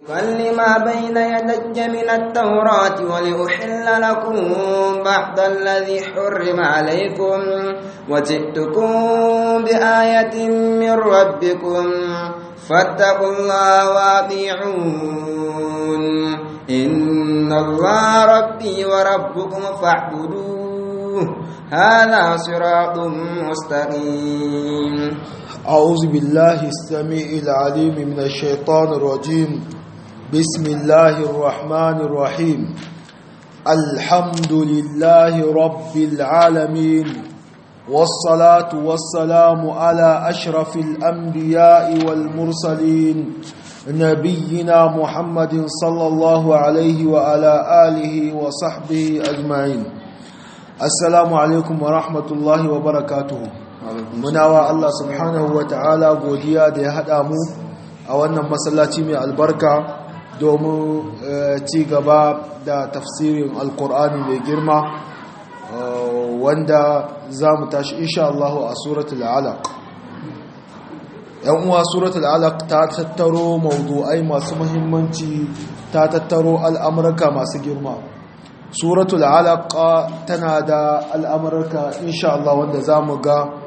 لما بين يدي من التوراة ولأحل لكم بعض الذي حرم عليكم وجئتكم بآية من ربكم فاتقوا الله وأطيعون إن الله ربي وربكم فاعبدوه هذا صراط مستقيم أعوذ بالله السميع العليم من الشيطان الرجيم بسم الله الرحمن الرحيم الحمد لله رب العالمين والصلاة والسلام على أشرف الأنبياء والمرسلين نبينا محمد صلى الله عليه وعلى آله وصحبه أجمعين السلام عليكم ورحمة الله وبركاته muna wa Allah subhanahu wa ta'ala godiya da ya haɗa mu a wannan masallaci mai albarka domin ci gaba da tafsirin alkur'ani mai girma wanda za mu tashi insha Allah a suratul alaq yan uwa suratul alaq ta tattaro mawdu'ai masu muhimmanci ta tattaro al'amurka masu girma suratul alaq tana da al'amurka insha Allah wanda za mu ga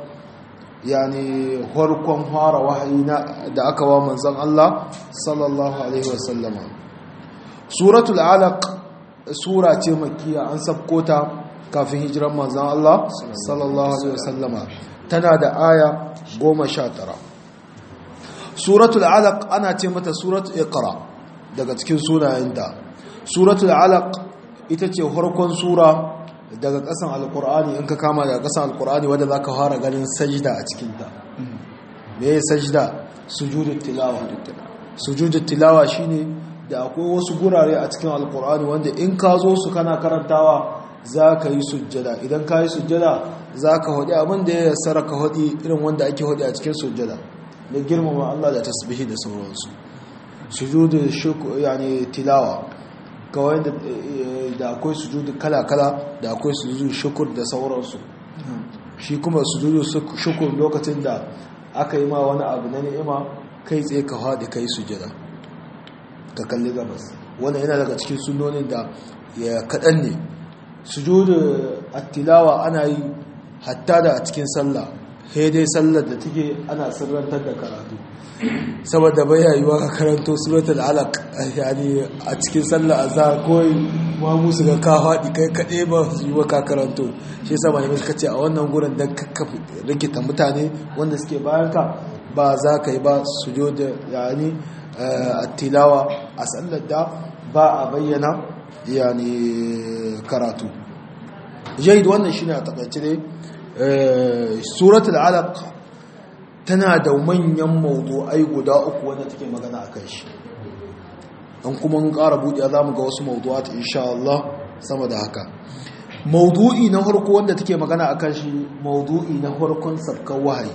yani harkon fara wahayi da aka wa manzon Allah sallallahu alaihi wasallama suratul alaq sura ce makkiya an sabkota kafin hijiran manzon Allah sallallahu alaihi wasallama tana da aya 19 suratul alaq ana ce mata suratul iqra daga cikin sunayenta suratul alaq ita ce harkon sura daga kasan alkur'ani in ka kama daga kasan alkur'ani wadda za ka fara ganin sajida a cikinta me ya sajida sujudun tilawa sujudun tilawa shine da akwai wasu gurare a cikin alkur'ani wanda in ka zo su kana karantawa za ka yi sujjada idan ka yi sujjada za ka haɗi abin da ya yassara ka haɗi irin wanda ake haɗi a cikin sujjada da girmama Allah da tasbihi da sauransu sujudun yani tilawa kawai da akwai sujudu kala-kala da akwai sujudu shukur da sauransu shi kuma sujudu shukur lokacin da aka yi ma wani abu na ni'ima kai tsaye ka haɗe kai sujada ka kalli gabas wannan yana daga cikin sunonin da ya kaɗan ne sujudu attilawa ana yi hatta da a cikin sallah dai sallar da take ana sirrantar da karatu saboda bai yiwuwa ka karanto suratul alaq yani a cikin sallar azhar koyi ma musu ga ka faɗi kai kaɗai ba su yi ka karanto shi yasa malamai suka ce a wannan gurin dan kakka rikita mutane wanda suke bayan ka ba za ka yi ba su jo da yani tilawa a sallar da ba a bayyana yani karatu jahid wannan shine a takaice ne suratul alaq tana da manyan mawdu'ai guda uku wanda take magana akan shi an kuma mun ƙara buɗe za mu ga wasu mawdu'at insha Allah sama da haka mawdu'i na farko wanda take magana akan shi mawdu'i na farkon sabkan wahayi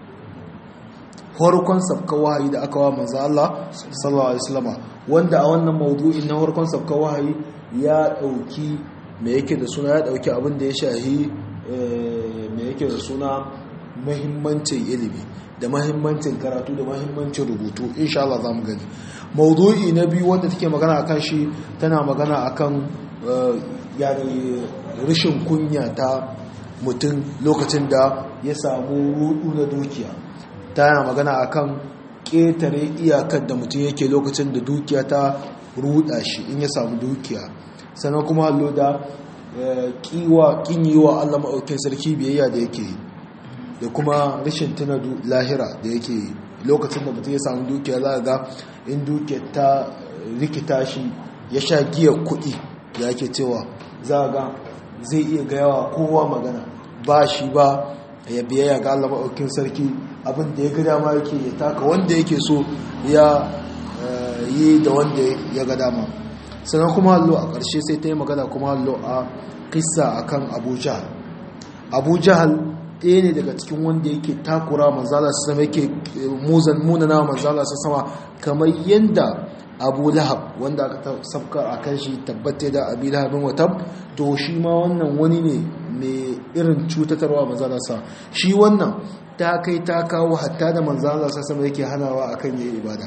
farkon sabkan wahayi da aka wa manzo Allah sallallahu alaihi wasallam wanda a wannan mawdu'i na farkon sabkan wahayi ya dauki me yake da suna ya dauki abin da ya shahi me yake da suna muhimmancin ilimi da mahimmancin karatu da mahimmancin rubutu insha Allah za mu gani maudu'i na biyu wanda take magana akan shi tana magana akan yani rashin kunya ta mutum lokacin da ya samu rudu na dukiya tana magana akan ƙetare iyakar da mutum yake lokacin da dukiya ta ruda shi in ya samu dukiya sannan kuma hallo da kiwa kin yi wa Allah maɗaukin sarki biyayya da yake yi da kuma rashin tuna lahira da yake lokacin da mutum ya samu dukiya za a ga in dukiya ta rikita shi ya sha giya kuɗi da yake cewa za a ga zai iya gayawa kowa magana ba shi ba ya biyayya ga Allah maɗaukin sarki abin da ya ga dama yake ya taka wanda yake so ya yi da wanda ya ga dama sannan kuma hallo a ƙarshe sai ta yi magana kuma hallo a kissa akan abu jahal abu jahal ɗaya ne daga cikin wanda yake takura manzala su sama yake muzan munana manzala su sama kamar yadda abu lahab wanda aka sabkar a kan shi tabbata da abu lahabin watab to shi ma wannan wani ne mai irin cutatarwa manzala sa shi wannan ta kai ta kawo hatta da manzala sa sama yake hanawa akan yayi ibada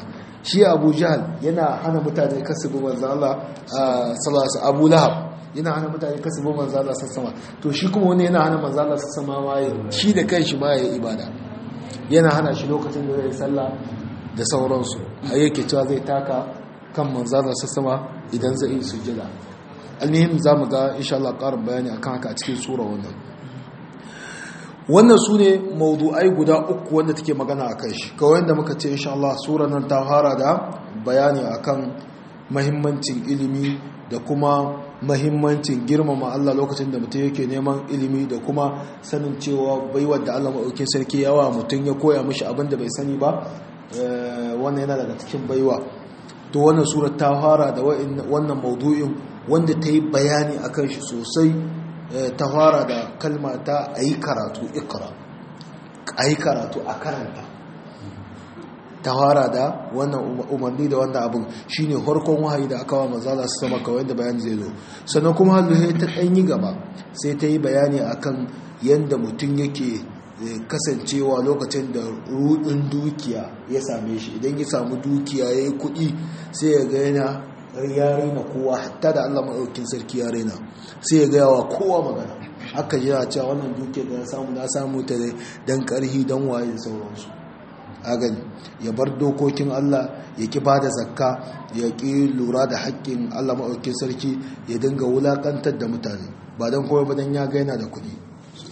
shi abu jahal yana hana mutane kasu bi manzo Allah sallallahu abu lahab yana hana mutane kasu bi manzo Allah sassama to shi kuma wani yana hana manzo Allah sassama ma shi da kanshi ma yayi ibada yana hana shi lokacin da zai sallah da sauransu a yake cewa zai taka kan manzo Allah sassama idan zai yi sujjada almuhim zamu ga insha Allah ƙarin bayani akan haka a cikin sura wannan wannan su ne maudu'ai guda uku wanda take magana a kai shi kawai da muka ce insha Allah sura nan ta fara da bayani akan mahimmancin ilimi da kuma mahimmancin girmama Allah lokacin da mutum yake neman ilimi da kuma sanin cewa baiwar da Allah maɗaukin sarki yawa mutum ya koya mishi abin da bai sani ba wannan yana daga cikin baiwa to wannan sura ta fara da wannan maudu'in wanda ta yi bayani akan shi sosai ta fara da kalma ta a yi karatu ikra a yi karatu a karanta ta fara da wannan umarni da wannan abin shine harkon wahayi da aka wa mazala su sama kawai da bayani zai zo sannan kuma halluhe ta ɗanyi gaba sai ta yi bayani akan yadda mutum yake kasancewa lokacin da rudin dukiya ya same shi idan ya samu dukiya ya yi kuɗi sai ya ga yana ya raina kowa hatta da Allah maɗaukin sarki ya raina sai ya gaya wa kowa magana aka jira cewa wannan duke da ya samu na samu ta dan ƙarhi don waye da sauransu a gani ya bar dokokin Allah ya ki ba da zakka ya ki lura da haƙƙin Allah maɗaukin sarki ya dinga wulaƙantar da mutane ba don kowa ba don ya gaina da kuɗi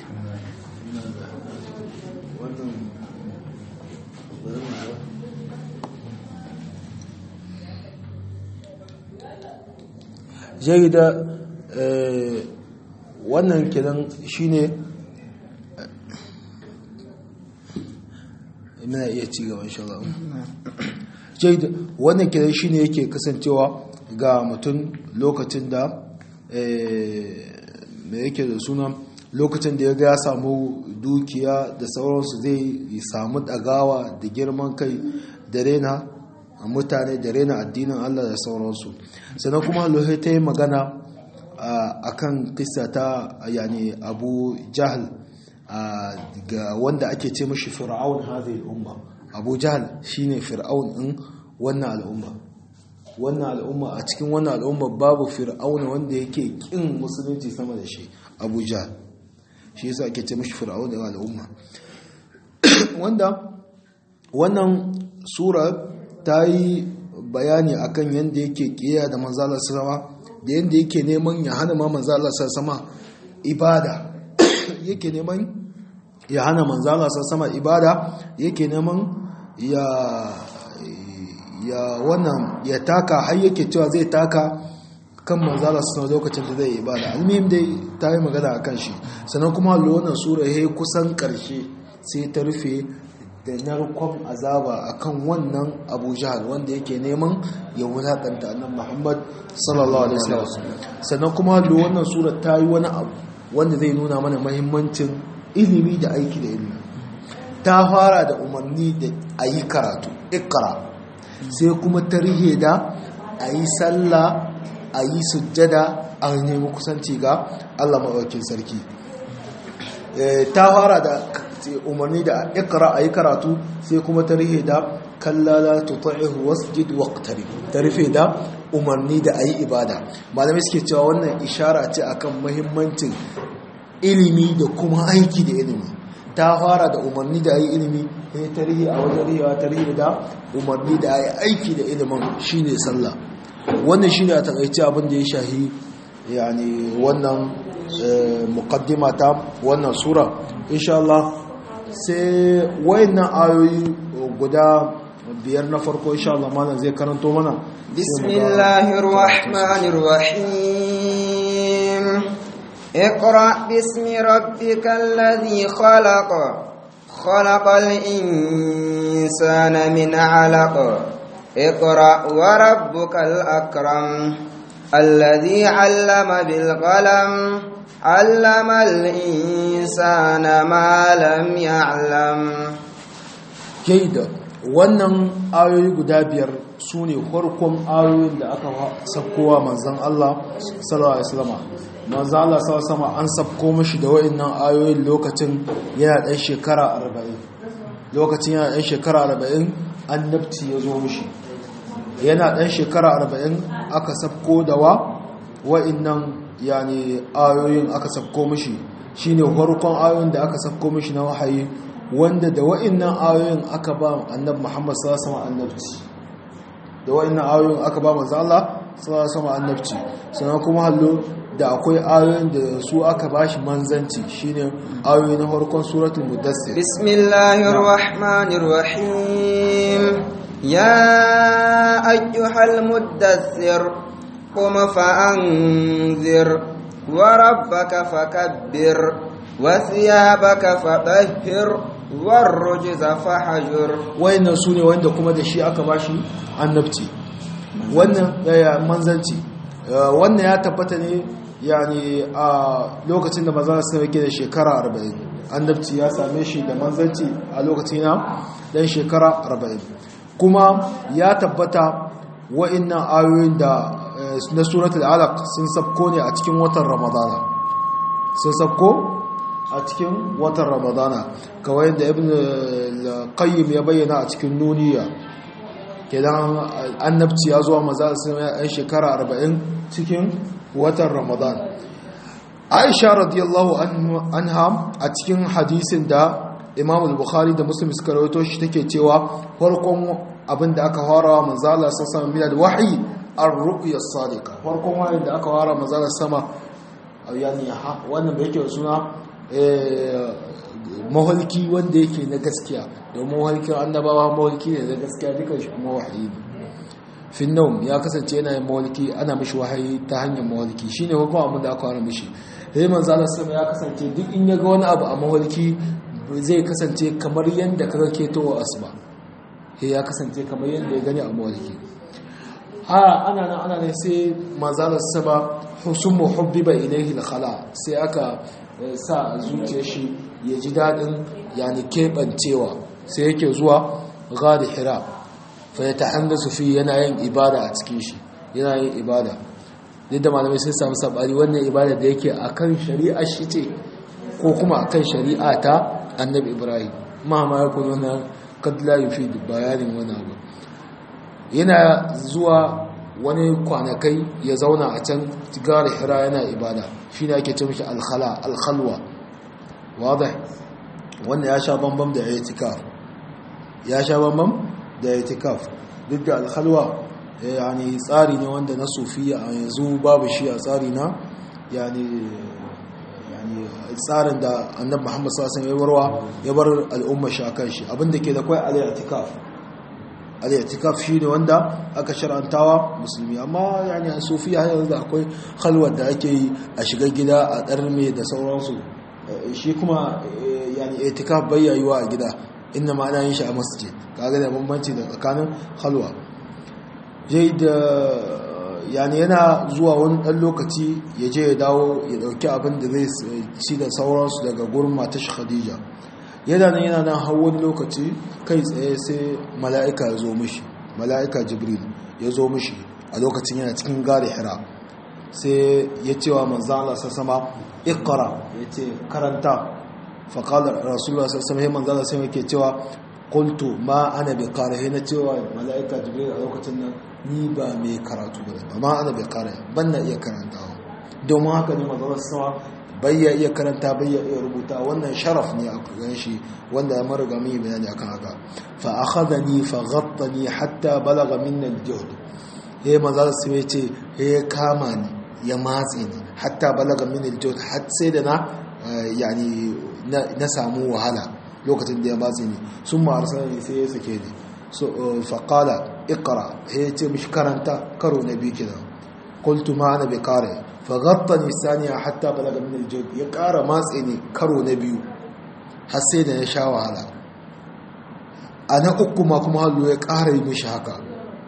jarida wannan kidan shine muna iya ci gaban shalom jarida wannan kidan shine yake kasancewa ga mutum lokacin da da yake da suna lokacin da ya ga ya samu dukiya da sauransu zai samu dagawa da girman kai da rena a mutane da rena addinin Allah da sauransu sannan kuma lohe ta yi magana a kan kisa ta yani abu jahal ga wanda ake ce mashi fir'aun hazai umma abu jahal shine fir'aun din wannan al'umma wannan al'umma a cikin wannan al'umma babu fir'aun wanda yake kin musulunci sama da shi abu jahal shi yasa ake ce mashi fir'aun din al'umma wanda wannan sura ta yi bayani akan yadda yake kiyaye da manzalar sama da yadda yake neman ya hana ma manzalar sama ibada yake neman ya hana manzalar sama ibada yake neman ya ya wannan ya taka har yake cewa zai taka kan manzalar sama lokacin da zai ibada almihim dai ta yi magana a kan shi sannan kuma wannan sura ya kusan karshe sai ta rufe da narkon azaba akan wannan abu jihar wanda yake neman ya wulaƙanta annan muhammad sallallahu alaihi wasallam sannan kuma da wannan sura ta yi wani abu wanda zai nuna mana mahimmancin ilimi da aiki da ilimi ta fara da umarni da a yi karatu ikra sai kuma tarihe da a yi sallah a yi sujjada a nemi kusanci ga allah maɗaukin sarki ta fara da umarni da ikra a yi karatu sai kuma ta rufe da kallala tuta'ihu wasjid waqtari ta rufe da umarni da a yi ibada malamai suke cewa wannan ishara ce akan mahimmancin ilimi da kuma aiki da ilimi ta fara da umarni da a yi ilimi sai ta rufe a wajen rihewa ta rufe da umarni da a yi aiki da ilimin shine sallah wannan shine a takaice abin da ya shahi yani wannan muqaddima ta wannan sura insha Allah sai wayannan ayoyi guda biyar na farko insha Allah malam zai karanto mana bismillahir rahmanir rahim اقرأ باسم ربك الذي خلق خلق الإنسان من علق اقرأ وربك الأكرم الذي علم بالقلم علم الإنسان ما لم يعلم jaida wannan ayoyi guda biyar su ne farkon ayoyin da aka sabkowa manzan Allah sallallahu alaihi wasallam manzan Allah sallallahu alaihi wasallam an sabko mashi da wayannan ayoyin lokacin yana ɗan shekara 40 lokacin yana ɗan shekara 40 annabci ya zo mashi yana dan shekara 40 aka sabko da wa wa'annan yani ayoyin aka sabko mishi shine farkon ayoyin da aka sabko mishi na wahayi wanda da wa'annan ayoyin aka ba annabi Muhammad sallallahu alaihi wasallam annabci da wa'annan ayoyin aka ba manzo Allah sallallahu alaihi wasallam annabci sannan kuma hallo da akwai ayoyin da su aka bashi manzanci shine ayoyi na farkon suratul mudassir bismillahir rahmanir rahim ya ayyuhal muddassir qum fa'anzir wa rabbaka fakabbir wa thiyabaka fatahhir war rujza fahjur wayannan sune wanda kuma da shi aka bashi annabci wannan yaya manzanci wannan ya tabbata ne yani a lokacin da maza su yake da shekara 40 annabci ya same shi da manzanci a lokacin na dan shekara 40 kuma ya tabbata wa'annan ayoyin da na suratul alaq sun sabko ne a cikin watan ramadana sun sabko a cikin watan ramadana kawai da ibn qayyim ya bayyana a cikin nuniya kenan annabci ya zuwa maza sun yan shekara 40 cikin watan ramadan aisha radiyallahu anha a cikin hadisin da imam al-bukhari da muslim suka rawaito shi take cewa farkon abin da aka fara manzo Allah sallallahu alaihi wasallam wahyi ar-ru'ya as-sadiqa farkon wahayi da aka fara manzo Allah sama yani wannan bai yake suna mahalki wanda yake na gaskiya domin mahalkin annabawa mahalki ne na gaskiya dukan shi kuma wahayi ne finnaum ya kasance yana yin mahalki ana mishi wahayi ta hanyar mahalki shine hukun abin da aka wani mishi sai manzo Allah sama ya kasance duk in ya ga wani abu a mahalki zai kasance kamar yadda kaga ketowa asuba sai ya kasance kamar yadda ya gani a mahalki ha ana nan ana ne sai manzo Allah sama husumu hubbiba ilayhi al-khala sai aka sa zuciyar shi ya ji daɗin yani keɓancewa sai yake zuwa gadi hira fa ya ta hanga fi yana yin ibada a cikin shi yana yin ibada duk da malamai sun samu sabari wannan ibada da yake a kan shari'a shi ce ko kuma a kan shari'a ta annabi ibrahim mahama ya kuma wannan kadla yi fi bayanin wani abu yana zuwa wani kwanakai ya zauna a can gari hira yana ibada shi ne ake ce mishi alkhala alkhalwa wadai wanda ya sha bambam da ya tikaf ya sha bambam da ya tikaf duk da alkhalwa yani tsari ne wanda na sufiya a yanzu babu shi a tsari na yani tsarin da annab muhammad sassan ya warwa ya bar al'umma shakan shi abinda ke da kwai al-i'tikaf al-i'tikaf shine wanda aka shar'antawa musulmi amma yani a sufiya har yanzu akwai khalwar da ake yi a shiga gida a darme da sauransu shi kuma yani i'tikaf bai yayuwa a gida inna ma ana yin shi a masjid kaga da bambanci da tsakanin khalwa jai da yani yana zuwa wani dan lokaci ya je ya dawo ya dauki abin da zai ci da sauransu daga gurin matashi khadija yana nan yana nan har wani lokaci kai tsaye sai mala'ika ya zo mishi mala'ika jibril ya zo mishi a lokacin yana cikin gari hira sai ya ce wa manzan Allah sassama ikara ya ce karanta faƙalar rasulullah sassama ya manzan Allah sai yake cewa kultu ma ana bai kare na cewa mala'ika jibril a lokacin nan ni ba mai karatu ba ba ma ana bai kare ban na iya karantawa domin haka ne manzan Allah sassama bai ya iya karanta bai ya iya rubuta wannan sharaf ne a gan shi wanda ya mariga mai bayani akan haka fa akhadani fa ghattani hatta balagha minna al-juhd he manzo sai ce he kama ni ya matse ni hatta balagha min al-juhd har sai da na yani na samu wahala lokacin da ya matse ni sun ma arsalani sai ya sake ni so fa qala iqra he ce mishi karanta karo na biyu kenan qultu ma ana bi qari faghattani saniya hatta balaga min aljawd ya ƙara matse ne karo na biyu har sai da ya sha wahala a na uku ma kuma hallo ya ƙara yi mishi haka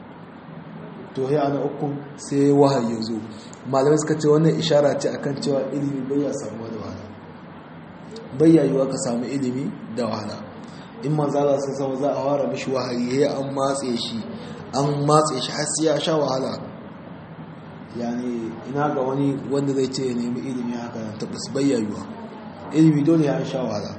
to ya ana uku sai wahayi ya zo malamai suka ce wannan ishara ce akan cewa ilimi bai ya samu da wahala bai ya yiwa ka samu ilimi da wahala in manzala sun sama za a fara mishi wahayi ya an matse shi an matse shi har sai ya sha wahala yani ina ga wani wanda zai ce ya nemi ilimi haka nan tabbas bayyayuwa ilimi dole ya sha wahala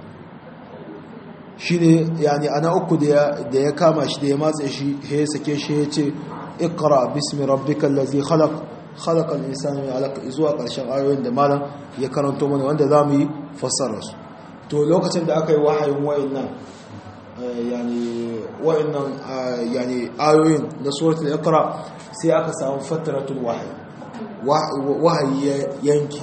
shi ne yani ana uku da ya kama shi da ya matse shi ya sake shi ya ce iqra bismi rabbikal ladzi khalaq khalaqal insana min 'alaq zuwa ƙarshen ayoyin da malam ya karanto mana wanda zamu yi fassarar su to lokacin da aka yi wahayin wayannan yani wayannan yani ayoyin na suratul iqra sai aka samu fatratul wahyi wahayi ya yanke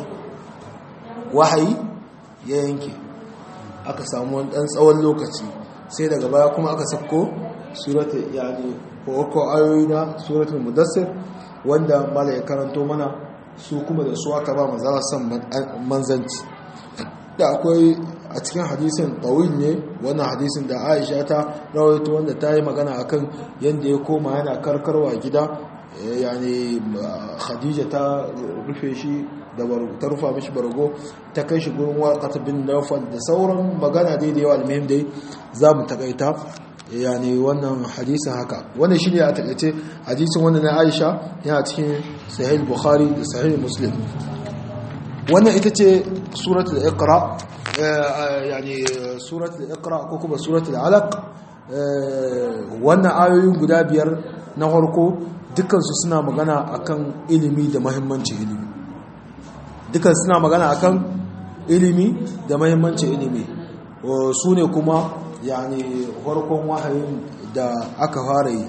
wahayi ya yanke aka samu wani dan tsawon lokaci sai daga baya kuma aka sako suratul yani ko ayoyi na suratul mudassir wanda mala ya karanto mana su kuma da su aka ba manzara san manzanci da akwai a cikin hadisin tawil ne wannan hadisin da Aisha ta rawaito wanda ta yi magana akan yanda ya koma yana karkarwa gida yani Khadija ta rufe shi da ta rufa mishi bargo ta kai shi gurin waqat bin Nawfal da sauran magana dai da yawa almuhim dai zamu takaita yani wannan hadisin haka wannan shine a takaice hadisin wannan na Aisha yana cikin sahih Bukhari da sahih Muslim wannan ita ce suratul iqra yani suratul iqra ko kuma suratul alaq wannan ayoyin guda biyar na farko dukansu suna magana akan ilimi da muhimmancin ilimi dukan suna magana akan ilimi da muhimmancin ilimi su ne kuma yani farkon wahayin da aka fara yi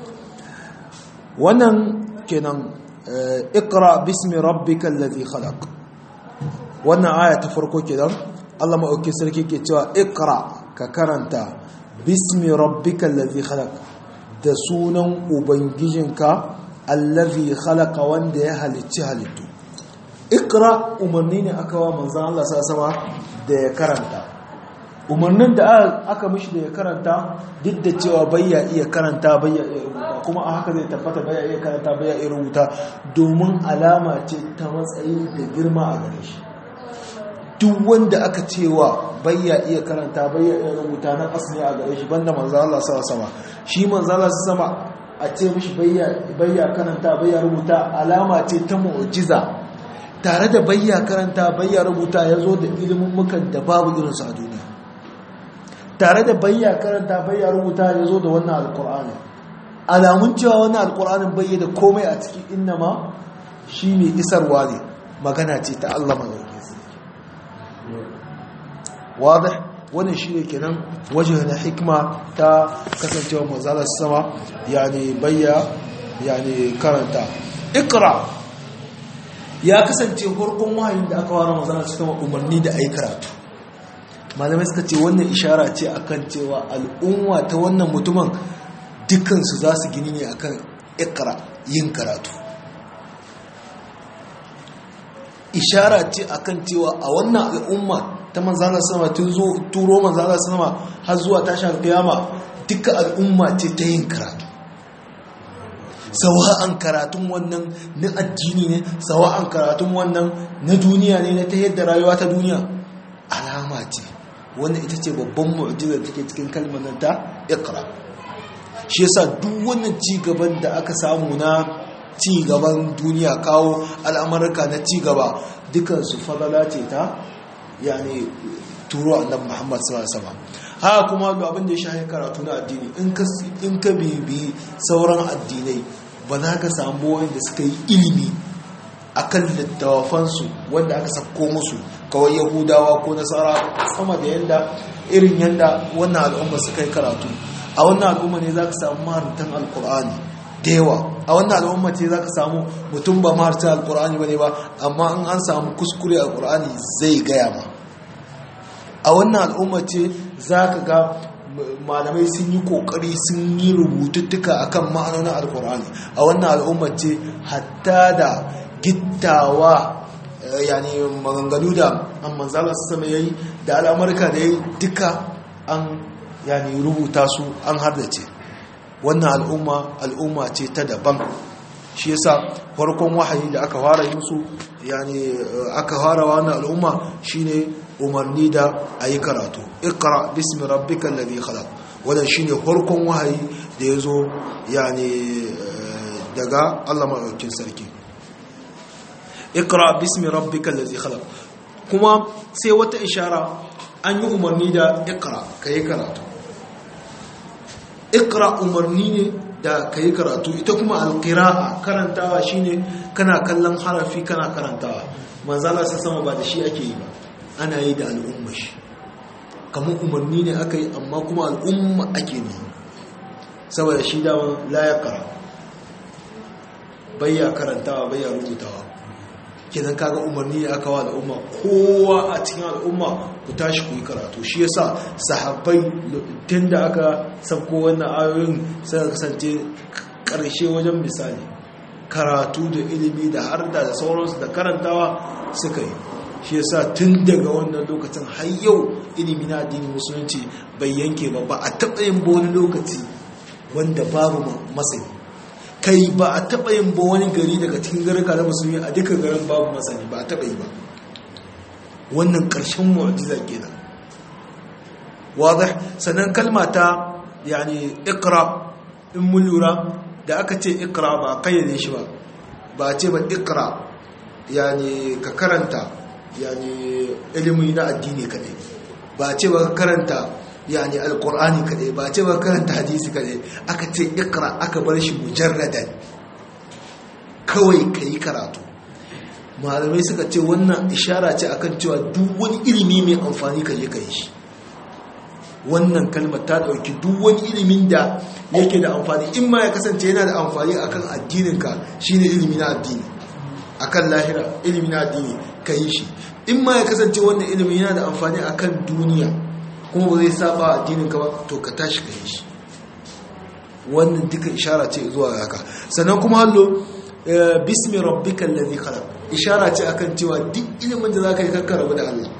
wannan kenan iqra bismi rabbikal ladhi khalaq wannan aya ta farko kenan Allah maɗauki sarki ke cewa ikra ka karanta bismi rabbika allazi khalaq da sunan ubangijinka allazi khalaqa wanda ya halicci halittu ikra umarni ne aka wa manzon Allah sama da ya karanta umarnin da aka mishi da ya karanta duk da cewa bayya iya karanta bayya iya rubuta kuma a haka zai tabbata bayya iya karanta bayya iya rubuta domin alama ce ta matsayi da girma a gare shi duk wanda aka cewa bayya iya karanta bayya iya rubuta na asali a gare shi banda manzo Allah sama shi manzo Allah sama a ce mishi bayya bayya karanta bayya rubuta alama ce ta mu'jiza tare da bayya karanta bayya rubuta yazo da ilimin mukan da babu irin su a duniya tare da bayya karanta bayya rubuta yazo da wannan alqur'ani alamun cewa wannan alqur'anin bayya da komai a ciki innama shi mai isarwa ne magana ce ta Allah madaukakin واضح wannan shine kenan waje na hikma ta kasancewa manzalar sama yani bayya yani karanta ikra ya kasance farkon wahayin da aka wara manzalar sama umarni da ayi karatu malamai suka ce wannan ishara ce akan cewa al'umma ta wannan mutumin dukansu za su gini ne akan ikra yin karatu ishara ce akan cewa a wannan al'umma ta manzana sama tun zo turo manzana sama har zuwa tashin kiyama duka al'umma ce ta yin karatu sawa'an karatun wannan na addini ne sawa'an karatun wannan na duniya ne na ta yadda rayuwa ta duniya alama ce wannan ita ce babban mu'jizar take cikin kalmar nan ta iqra shi yasa duk wannan ci gaban da aka samu na ci gaban duniya kawo al'amurka na ci gaba dukansu fadala ce ta yani turo annabi Muhammad sallallahu alaihi wasallam haka kuma abin da ya shahi karatu na addini in ka in ka bibi sauran addinai ba za ka samu wanda suka yi ilimi akan littafan su wanda aka sako musu kawai yahudawa ko nasara sama da yanda irin yanda wannan al'umma suka yi karatu a wannan al'umma ne za ka samu maharantan alkur'ani da yawa a wannan al'umma ce za ka samu mutum ba maharantan alkur'ani ba ne ba amma in an samu kuskure alkur'ani zai gaya ma a wannan al'umma ce za ka ga malamai sun yi kokari sun yi rubututtuka akan ma'anonin alkur'ani a wannan al'umma ce hatta da gittawa yani maganganu da an manzala su sama yayi da al'amurka da yayi duka an yani rubuta su an hardace wannan al'umma al'umma ce ta daban shi yasa farkon wahayi da aka fara yi musu yani aka fara wannan al'umma shine umarni da ayi karatu iqra bismi rabbikal ladhi khalaq wannan shine farkon wahayi da yazo yani daga Allah madaukakin sarki iqra bismi rabbikal ladhi khalaq kuma sai wata ishara an yi umarni da iqra kai karatu iqra umarni ne da ka yi karatu ita kuma alƙira'a karantawa shine kana kallon harafi kana karantawa manzala sa sama ba da shi ake yi ba ana yi da al'umma shi kamar umarni ne aka yi amma kuma al'umma ake ne saboda shi dama layakara bayya karantawa bayya rubutawa kenan kaga umarni ne aka wa al'umma kowa a cikin al'umma ku tashi ku yi karatu shi yasa sahabbai tun da aka sabko wannan ayoyin sai kasance karshe wajen misali karatu da ilimi da harda da sauransu da karantawa suka yi shi yasa tun daga wannan lokacin har yau ilimi na addinin musulunci bai yanke ba ba a taɓa yin wani lokaci wanda babu masani kai ba a taɓa yin ba wani gari daga cikin garika na musulmi a duka garin babu masani ba a taɓa yi ba wannan ƙarshen mu'ajiza kenan wadih sannan kalma ta yani ikra in mun lura da aka ce ikra ba a kayyade shi ba ba a ce ba ikra yani ka karanta yani ilimi na addini kadai ba a ce ba ka karanta yani alkur'ani kadai ba ce ba karanta hadisi kadai aka ce ikra aka bar shi mujarradan kawai ka yi karatu malamai suka ce wannan ishara ce akan cewa duk wani ilimi mai amfani ka je ka yi shi wannan kalmar ta dauki duk wani ilimin da yake da amfani in ma ya kasance yana da amfani akan addininka shine ilimi na addini akan lahira ilimi na addini ka yi shi in ma ya kasance wannan ilimin yana da amfani akan duniya kuma ba zai saba addinin ka ba to ka tashi ka yi shi wannan duka ishara ce zuwa haka sannan kuma hallo bismi rabbikal ladhi khalaq ishara ce akan cewa duk ilimin da zaka yi kakka rabu da Allah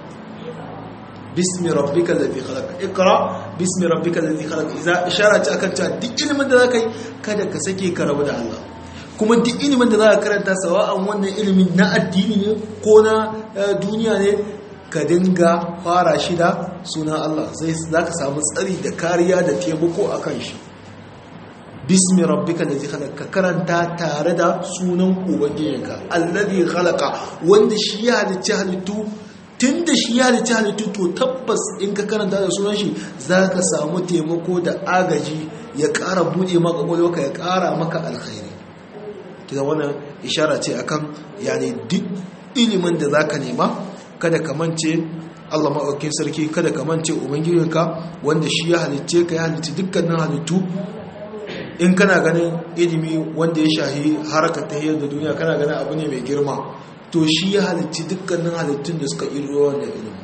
bismi rabbikal ladhi khalaq iqra bismi rabbikal ladhi khalaq idza ishara ce akan cewa duk ilimin da zaka yi kada ka sake ka rabu da Allah kuma duk ilimin da zaka karanta sawa'an wannan ilimin na addini ne ko na duniya ne ka dinga fara shi da sunan Allah sai za ka samu tsari da kariya da taimako a kan shi bismi rabbika da khalaq ka karanta tare da sunan ubangijinka alladhi khalaqa wanda shi ya halicci halittu tunda shi ya halicci halittu to tabbas in ka karanta da sunan shi za ka samu taimako da agaji ya ƙara buɗe maka ƙwaƙwalwarka ya ƙara maka alkhairi kida wannan ishara ce akan yani duk ilimin da zaka nema kada ka mance Allah maɗaukin sarki kada ka mance ubangijinka wanda shi ya halicce ka ya halicci dukkanin halittu in kana ganin ilimi wanda ya shahi haraka ta da duniya kana ganin abu ne mai girma to shi ya halicci dukkanin halittun da suka iro wannan ilimi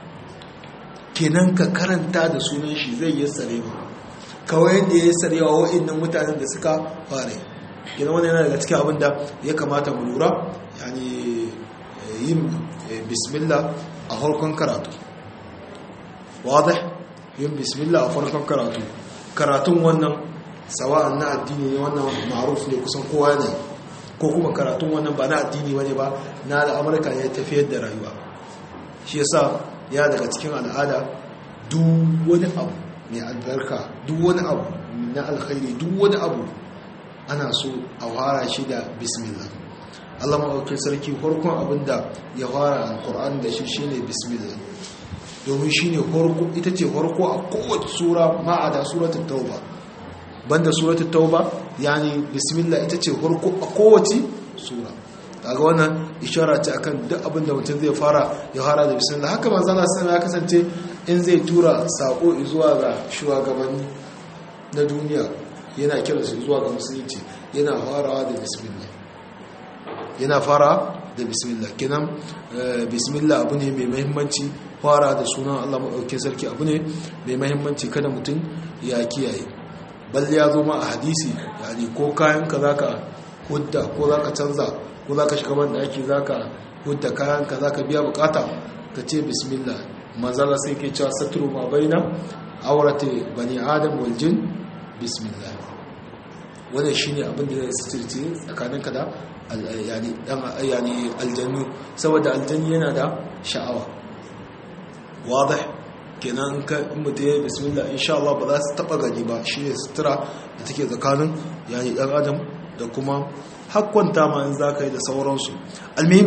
kenan ka karanta da sunan shi zai yi sare ba kawai yadda ya yi sarewa wa'annan mutanen da suka fara kenan wani yana daga cikin abin da ya kamata mu lura yani yin bismillah a farkon karatu wadih yin bismillah a farkon karatu karatun wannan sawa'an na addini ne wannan ma'ruf ne kusan kowa ne ko kuma karatun wannan ba na addini wani ba na da amurka ne tafiyar da rayuwa shi yasa ya daga cikin al'ada duk wani abu mai albarka duk wani abu na alkhairi duk wani abu ana so a fara shi da bismillah Allah maɗaukin sarki farkon abinda ya fara alkur'an da shi shine bismillah domin shine farko ita ce farko a kowace sura ma'ada suratul tauba banda suratul tauba yani bismillah ita ce farko a kowace sura kaga wannan ishara ce akan duk abinda mutum zai fara ya fara da bismillah haka manzo Allah sallallahu ya kasance in zai tura sako zuwa ga shugabanni na duniya yana kiransu zuwa ga musulunci yana farawa da bismillah yana fara da bismillah kenan bismillah abu ne mai mahimmanci fara da sunan Allah maɗaukin sarki abu ne mai mahimmanci kada mutum ya kiyaye balle ya zo ma a hadisi yani ko kayanka za ka hudda ko za ka canza ko za ka shiga ban ɗaki za ka hudda kayanka za ka biya bukata ka ce bismillah manzala sai ke cewa saturu ma baina aurate bani adam wal jin bismillah wannan shine abin da zai sitirce tsakaninka da yani aljannu saboda aljanni yana da sha'awa wadih kenan ka mutum ya bismillah insha Allah ba za su taba gani ba shine sutura da take tsakanin yani dan adam da kuma hakkwanta ma in zaka yi da sauransu almihim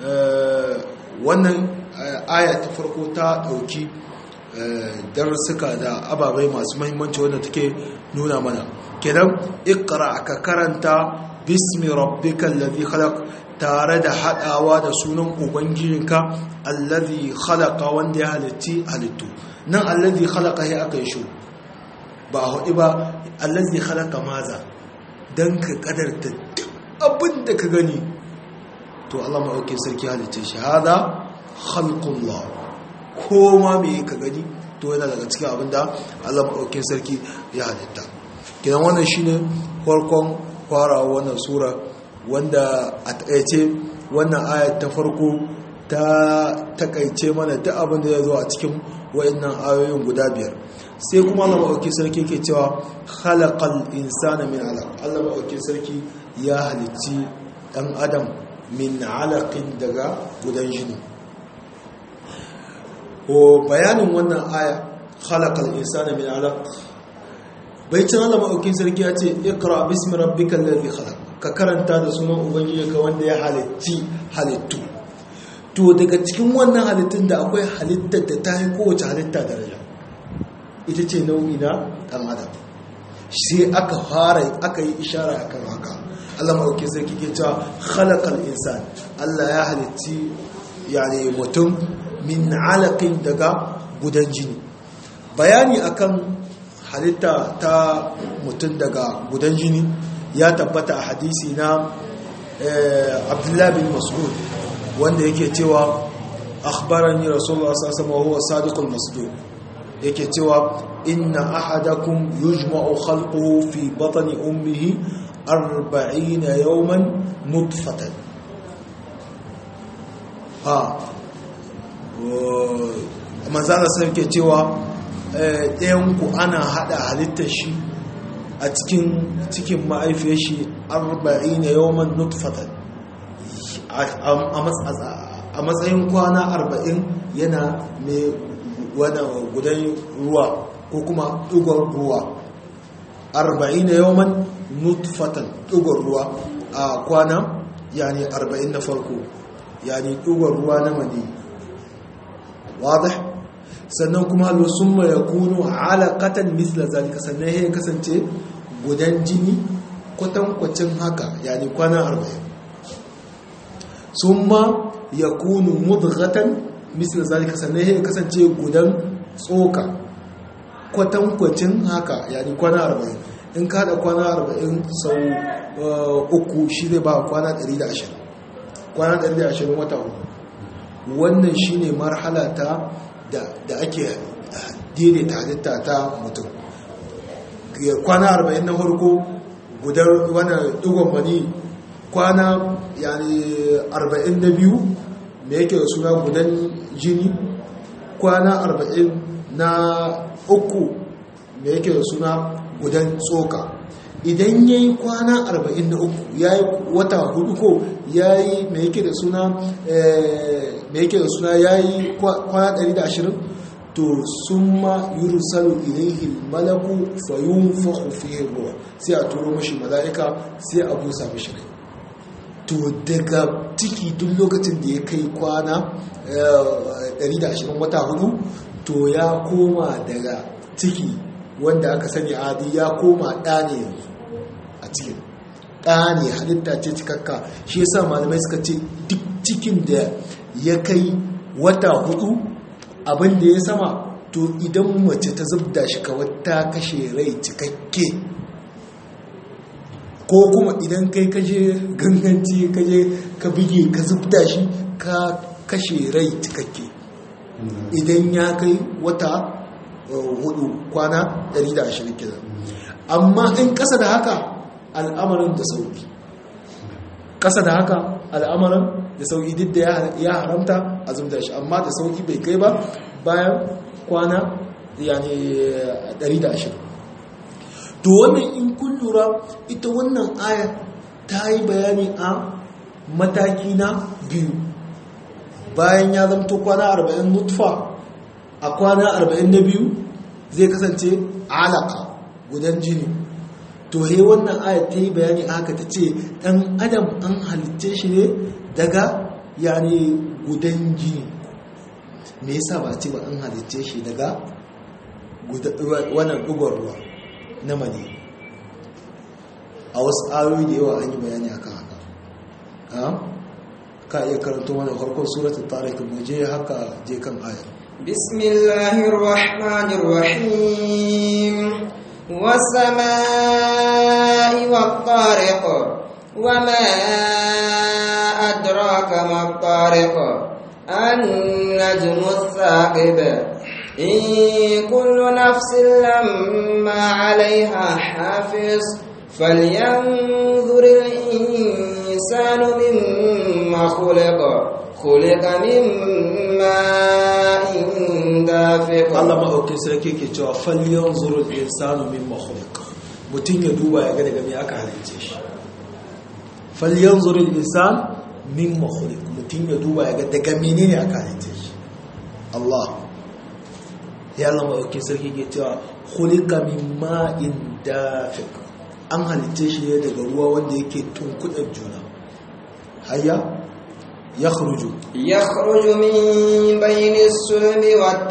wannan aya ta farko ta dauki darussuka da ababai masu mahimmanci wanda take nuna mana kenan ikra ka karanta bismi rabbikal ladhi khalaq tare da hadawa da sunan ubangijinka allazi khalaqa wanda ya halitti halittu nan allazi khalaqa ya aka yi shi ba a hudu ba allazi khalaqa maza dan ka kadarta duk abin da ka gani to Allah maɗauki sarki halitta shi hada khalqullah ko ma me ka gani to yana daga cikin abin da Allah maɗauki sarki ya halitta kidan wannan shine farkon farawa wannan sura wanda a taƙaice wannan ayat ta farko ta takaice mana duk abin da ya zo a cikin wa'annan ayoyin guda biyar sai kuma Allah maɗauki sarki ke cewa khalaqal insana min alaq Allah maɗauki sarki ya halitti ɗan adam min alaƙin daga gudan jini o bayanin wannan aya khalaqal insana min alaq baitin Allah maɗaukin sarki ya ce ikra bismi rabbikal ladhi khalaq ka karanta da sunan ubangiji ka wanda ya halitti halittu to daga cikin wannan halittun da akwai halittar da ta yi kowace halitta daraja ita ce nau'i na ɗan adam sai aka fara aka yi ishara akan haka Allah maɗauki sarki ke cewa khalaqal insan Allah ya halitti yani mutum min alaqin daga gudan jini bayani akan halitta ta mutum daga gudan jini ya tabbata a hadisi na Abdullah bin Mas'ud wanda yake cewa akhbarani rasulullah sallallahu alaihi wasallam huwa sadiqul masduq yake cewa inna ahadakum yujma'u khalquhu fi batni ummihi arba'ina yawman nutfatan ha manzana sai ke cewa ɗayanku ana haɗa halittar shi a cikin cikin ma'aifiyar shi arba'ina yawman nutfatan a matsayin kwana arba'in yana mai wadda gudan ruwa ko kuma ɗugon ruwa arba'in da yawon nutfatan ɗugon ruwa a kwana yani arba'in na farko yani ɗugon ruwa na mani wadda sannan kuma sun ma ya kunu alaƙatan misla zalika sannan ya kasance gudan jini kwatankwacin haka yani kwana arba'in sun ma ya kunu mudghatan misal zalika sannan ya kasance gudan tsoka kwatankwacin haka yani kwana arba'in in ka da kwana arba'in sau uku shi zai ba kwana 120 kwana 120 wata uku wannan shi ne marhala ta da ake daidaita halitta ta mutum kwana arba'in na farko gudar wani digon mani kwana yani arba'in na biyu da yake da suna gudan jini kwana arba'in na uku da yake da suna gudan tsoka idan ya yi kwana arba'in na uku ya yi wata hudu ko ya yi mai yake da suna mai yake da suna ya yi kwana 120 to sun ma yursalu ilaihi malaku fayun fahufihin ruwa sai a turo mashi mala'ika sai a busa mashi rai to daga ciki duk lokacin da ya kai kwana 120 wata hudu to ya koma daga ciki wanda aka sani adi ya koma ɗane yanzu a cikin ɗane halitta ce cikakka shi yasa malamai suka ce duk cikin da ya kai wata hudu abin da ya sama to idan mace ta zubda shi kawai ta kashe rai cikakke ko kuma idan kai kaje ganganci kaje ka bige ka zubda shi ka kashe rai cikakke idan ya kai wata hudu kwana 120 kenan amma in kasa da haka al'amarin da sauki kasa da haka al'amarin da sauki duk da ya haramta a zubda shi amma da sauki bai kai ba bayan kwana yani 120 to wannan in kun lura ita wannan aya ta yi bayani a mataki na biyu bayan ya zamto kwana 40 nutfa a kwana 42 zai kasance alaka gudan jini to he wannan aya ta yi bayani a haka ta ce ɗan adam an halitce shi ne daga yani gudan jini me yasa ba ce ba an halitce shi daga wannan ɗugon ruwa na mani a wasu ayoyi da yawa an yi bayani akan haka ka iya karanto mana farkon suratul tariq mu je haka je kan ayar bismillahir rahmanir rahim was-samaa'i wat-tariq wama adraka mat-tariq an-najmu ath-thaqib in kullu nafsin lamma 'alayha hafiz falyanzur الإنسان مما خلق خلق من ماء دافق Allah maɗaukin sarki ke cewa falyan zurul insanu min makhluq mutum ya duba ya ga daga me aka halice shi falyan zurul insan min makhluq mutum ya duba ya ga daga menene aka halice shi Allah ya Allah maɗaukin sarki ke cewa khuliqa min ma'in dafiq an halice shi ne daga ruwa wanda yake tunkuɗar juna hayya ya kharuju يخرج من بين السلم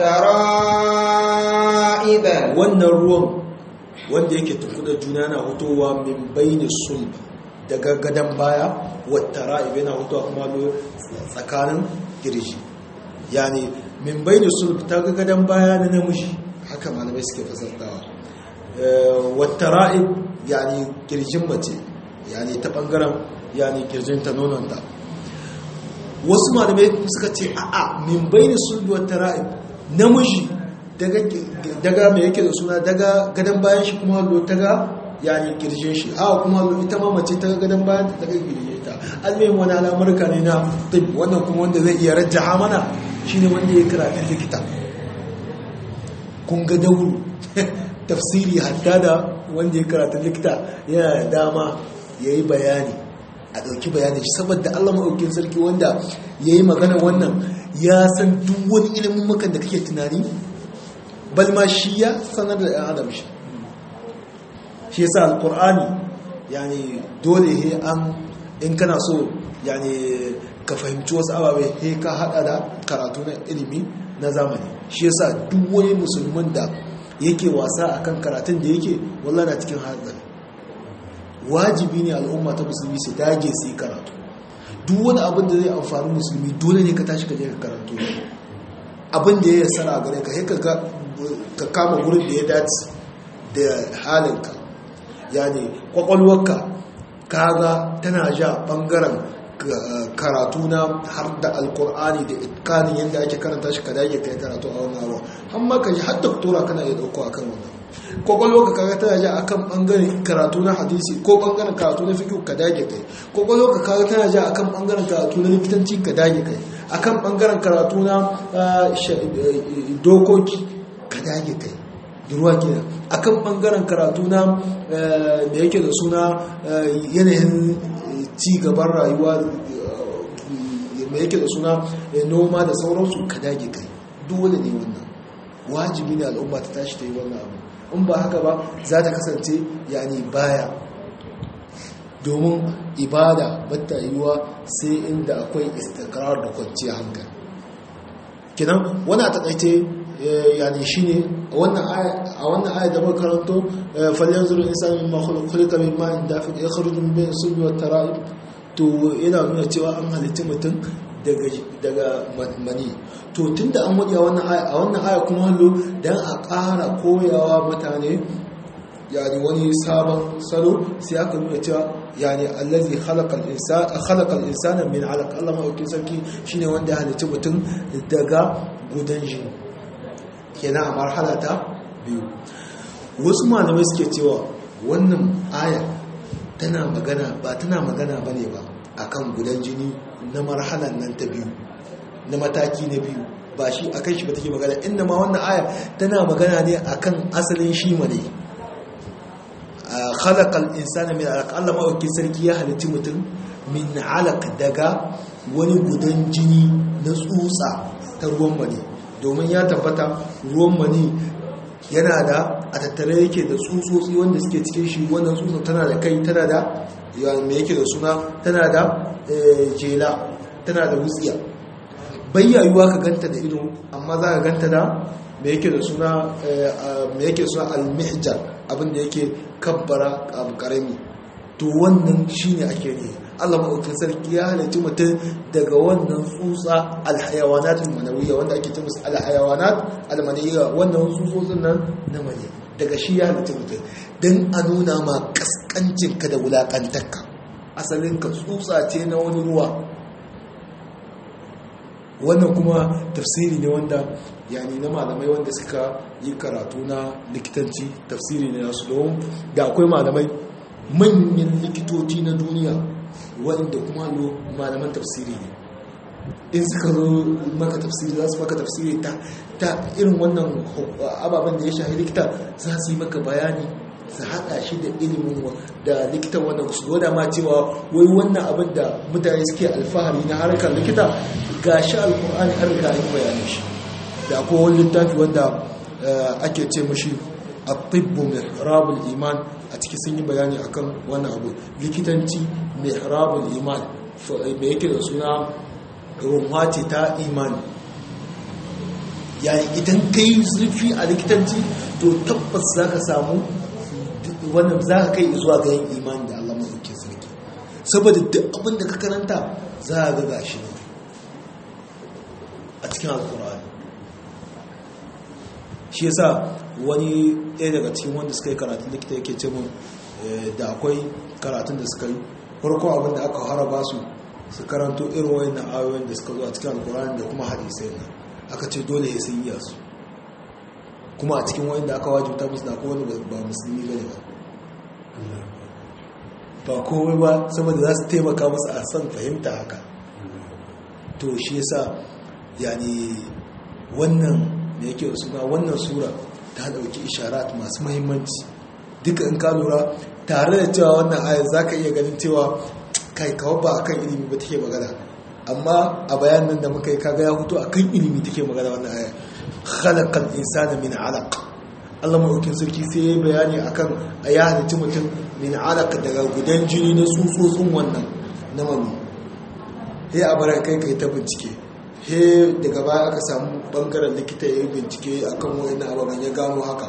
والترائب wannan ruwan wanda yake tunkuɗar juna na hutowa min bayni sulb daga gadon baya wata ra'ib yana hutowa kuma tsakanin girji yani min bayni sulb ta ga gadon baya na namiji haka malamai suke fasartawa wata ra'ib yani kirjin mace yani ta bangaren yani kirjin ta nononta wasu malamai suka ce a'a min bayni sulbi wata ra'ib namiji daga mai yake da suna daga gadon bayan shi kuma hallo ta ga yani kirjin shi a kuma hallo ita ma mace ta gadon bayan ta daga kirjin ta almihim wani al'amurka ne na tib wannan kuma wanda zai iya rajjaha mana shine wanda ya karatun likita kun ga dauru tafsiri hatta da wanda ya karatu likita yana da dama ya yi bayani a ɗauki bayani saboda allah maɗaukin sarki wanda ya yi magana wannan ya san duk wani ilimin makan da kake tunani balma shi ya sanar da ɗan adam shi shi yasa alƙur'ani yani dole he an in kana so yani ka fahimci wasu ababai he ka haɗa da karatu na ilimi na zamani shi yasa duk wani musulman da yake wasa akan karatun da yake wallah na cikin hatsari wajibi ne al'umma ta musulmi su dage su yi karatu duk wani abin da zai amfani musulmi dole ne ka tashi ka je ka karatu abin da ya yassara a gare ka ka kama gurin da ya dace da halinka yani kwakwalwarka kaga tana ja bangaren karatu na har da alkur'ani da itkanin yadda ake karanta shi ka dage kai karatu a wannan abu amma ka ji har doktora kana iya dauko akan wannan kwakwalwa ka kaga tana ja akan bangaren karatu na hadisi ko bangaren karatu na fiqh ka dage kai kwakwalwa ka kaga tana ja akan bangaren karatu na likitanci ka dage kai akan bangaren karatu na dokoki ka dage kai ruwa kenan akan bangaren karatu na da yake da suna yanayin ci gaban rayuwa mai yake da suna noma da sauransu ka dage kai dole ne wannan wajibi ne al'umma ta tashi ta yi wannan abu in ba haka ba za ta kasance yani baya domin ibada bata yiwuwa sai inda akwai istikrar da kwanciyar hankali kinan wani a takaice yani shine a wannan aya da makaranto falyan zuru insan min makhlukulika min ma'in dafiq yakhruju min bayni sulbi wat tara'ib to yana nuna cewa an halitta mutum daga daga mani to tunda an wadi a wannan aya a wannan aya kuma hallo dan a ƙara koyawa mutane yani wani sabon salo sai aka nuna cewa yani allazi khalaqal insana khalaqal insana min 'alaq Allah ma sarki shine wanda ya halitta mutum daga gudan jini kenan a marhala ta biyu wasu malamai suke cewa wannan aya tana magana ba tana magana bane ba akan gudan jini na marhalan nan ta biyu na mataki na biyu ba shi akan shi ba take magana inda ma wannan aya tana magana ne akan asalin shi mane khalaqal insana min alaq Allah ma sarki ya halitti mutum min alaq daga wani gudan jini na tsutsa ta ruwan mani domin ya tabbata ruwan mani yana da a tattare yake da tsutsotsi wanda suke cikin shi wannan tsutsa tana da kai tana da mai yake da suna tana da jela tana da wutsiya bayyayuwa ka ganta da ido amma za ka ganta da mai yake da suna mai yake suna al-mihjar abinda yake kabbara abu karami to wannan shine ake ne Allah maɗaukin sarki ya halarci mutum daga wannan tsutsa alhayawanat manawiyya wanda ake ce musu alhayawanat almaniyya wannan tsutsotsin nan na mani daga shi ya halarci mutum don a nuna ma kaskancinka da wulaƙantarka asalin ka tsutsa ce na wani ruwa wannan kuma tafsiri ne wanda yani na malamai wanda suka yi karatu na likitanci tafsiri ne nasu don da akwai malamai manyan likitoci na duniya waɗanda kuma lo malaman tafsiri ne in suka zo maka tafsiri za su maka tafsiri ta ta irin wannan ababen da ya shahi likita za su yi maka bayani su haɗa shi da ilimin da likitan wannan su gwada ma cewa wai wannan abin da mutane suke alfahari na harkar likita ga shi alkur'ani an riga yi bayanin shi da akwai wani littafi wanda ake ce mashi a tibbu mihrabul iman a ciki sun yi bayani akan wannan abu likitanci mihrabul iman mai yake da suna rumwa ce ta imani yayin idan ka yi zurfi a likitanci to tabbas za ka samu wannan za ka kai zuwa ga yin imani da Allah maɗauki sarki saboda duk abin da ka karanta za a ga gashi ne a cikin alkur'ani shi yasa wani ɗaya daga cikin wanda suka yi karatun likita yake ce mun da akwai karatun da suka yi farko abin da aka haraba su su karanto irin wayan na ayoyin da suka zo a cikin alkur'ani da kuma hadisai na aka ce dole ya sun iya su kuma a cikin wayan da aka wajibta musu da kowane ba musulmi bane ba ba komai ba saboda za su taimaka musu a san fahimta haka to shi yasa yani wannan da yake da suna wannan sura ta dauki isharat masu mahimmanci duka in ka lura tare da cewa wannan ayar za ka iya ganin cewa kai kawo ba akan ilimi ba take magana amma a bayanan da muka yi kaga ya fito akan ilimi take magana wannan ayar khalaqal insana min alaq Allah maɗaukin sarki sai ya bayani akan a ya halitta mutum min alaq daga gudan jini na tsutsotsin wannan na mami he a bara kai kai ta bincike he daga baya aka samu bangaren likita ya yi bincike akan wani ababen ya gano haka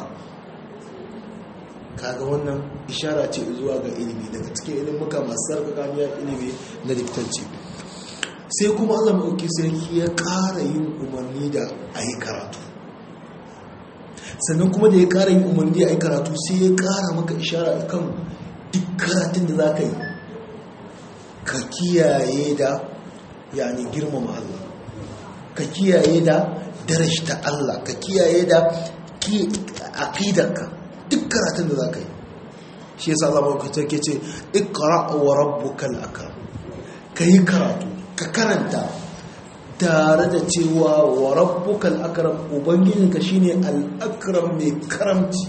kaga wannan ishara ce zuwa ga ilimi daga cikin ilimuka masu sarkakaniyar ilimi na likitanci sai kuma allah maɗauki sarki ya ƙara yin umarni da a yi karatu sannan kuma da ya ƙara yin umarni da a yi karatu sai ya ƙara maka ishara kan duk karatun da za ka yi ka kiyaye da yani girmama allah ka kiyaye da darashta allah ka kiyaye da aƙidarka duk karatun da za ka yi shi yasa Allah mawakacin ke ce ikra wa rabbukal akram ka yi karatu ka karanta tare da cewa wa rabbukal akram ubangijinka shine al-akram mai karamci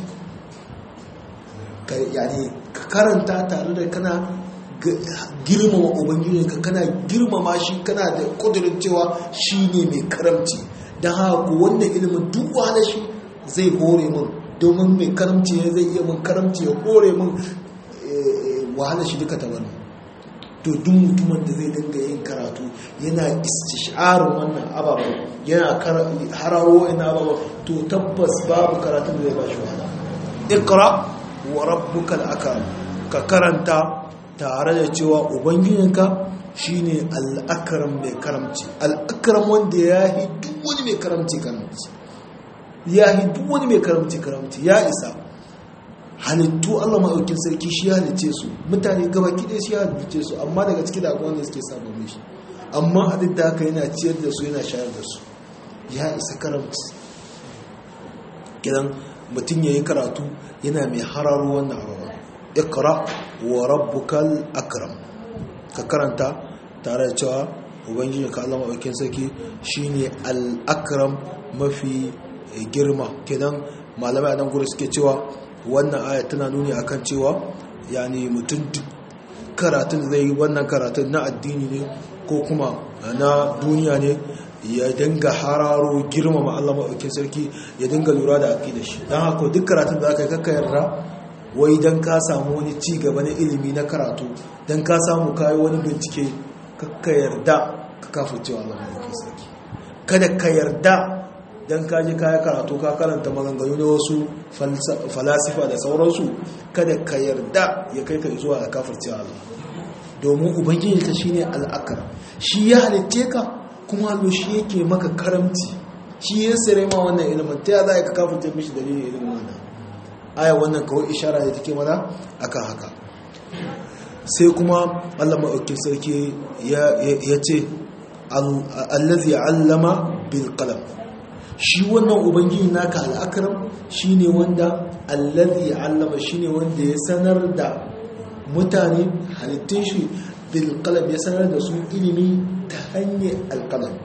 yani ka karanta tare da kana girmama ubangijinka kana girmama shi kana da kudurin cewa shine mai karamci don haka wannan ilimin duk wahala shi zai hore mun domin mai karamci ne zai iya mun karamci ya kore mun wahala shi duka ta wani to duk mutumin da zai dinga yin karatu yana istisharin wannan ababen yana hararo ina ababen to tabbas babu karatun da zai ba shi wahala ikra wa rabbukal akram ka karanta tare da cewa ubangijinka shine al-akram mai karamci al-akram wanda ya yi duk wani mai karamci karamci ya yi duk wani mai karamci karamci ya isa halittu Allah maɗaukin sarki shi ya halice su mutane gaba kiɗe shi ya halice su amma daga ciki da akwai wanda suke sabon shi amma a duk da haka yana ciyar da su yana shayar da su ya isa karamci kidan mutum ya yi karatu yana mai hararo wannan abubuwa ikra wa rabbukal akram ka karanta tare da cewa ubangiji ka Allah maɗaukin sarki shine al-akram mafi girma kenan malamai a nan guri suke cewa wannan aya tana nuni akan cewa yani mutum karatun zai yi wannan karatun na addini ne ko kuma na duniya ne ya dinga hararo girmama Allah maɗaukin sarki ya dinga lura da aƙi da shi don haka duk karatun da aka yi kakka yarda wai don ka samu wani ci gaba na ilimi na karatu don ka samu kayi wani bincike kakka yarda ka kafa cewa Allah maɗaukin sarki kada ka yarda dan ka ji kaya karatu ka karanta maganganu na wasu falasifa da sauransu kada ka yarda ya kai ka zuwa ga kafirci Allah domin ubangiji ta shine al'akar shi ya halitte ka kuma allo shi yake maka karamci shi ya sire ma wannan ilimin ta za ka kafirce mishi dalilin ilimin wannan aya wannan kawai ishara da take mana akan haka sai kuma Allah maɗaukin sarki ya ce allazi allama bil qalam shi wannan ubangiji naka al'akram shine wanda allazi allama shine wanda ya sanar da mutane halittun shi bil qalam ya sanar da su ilimi ta hanyar alqalam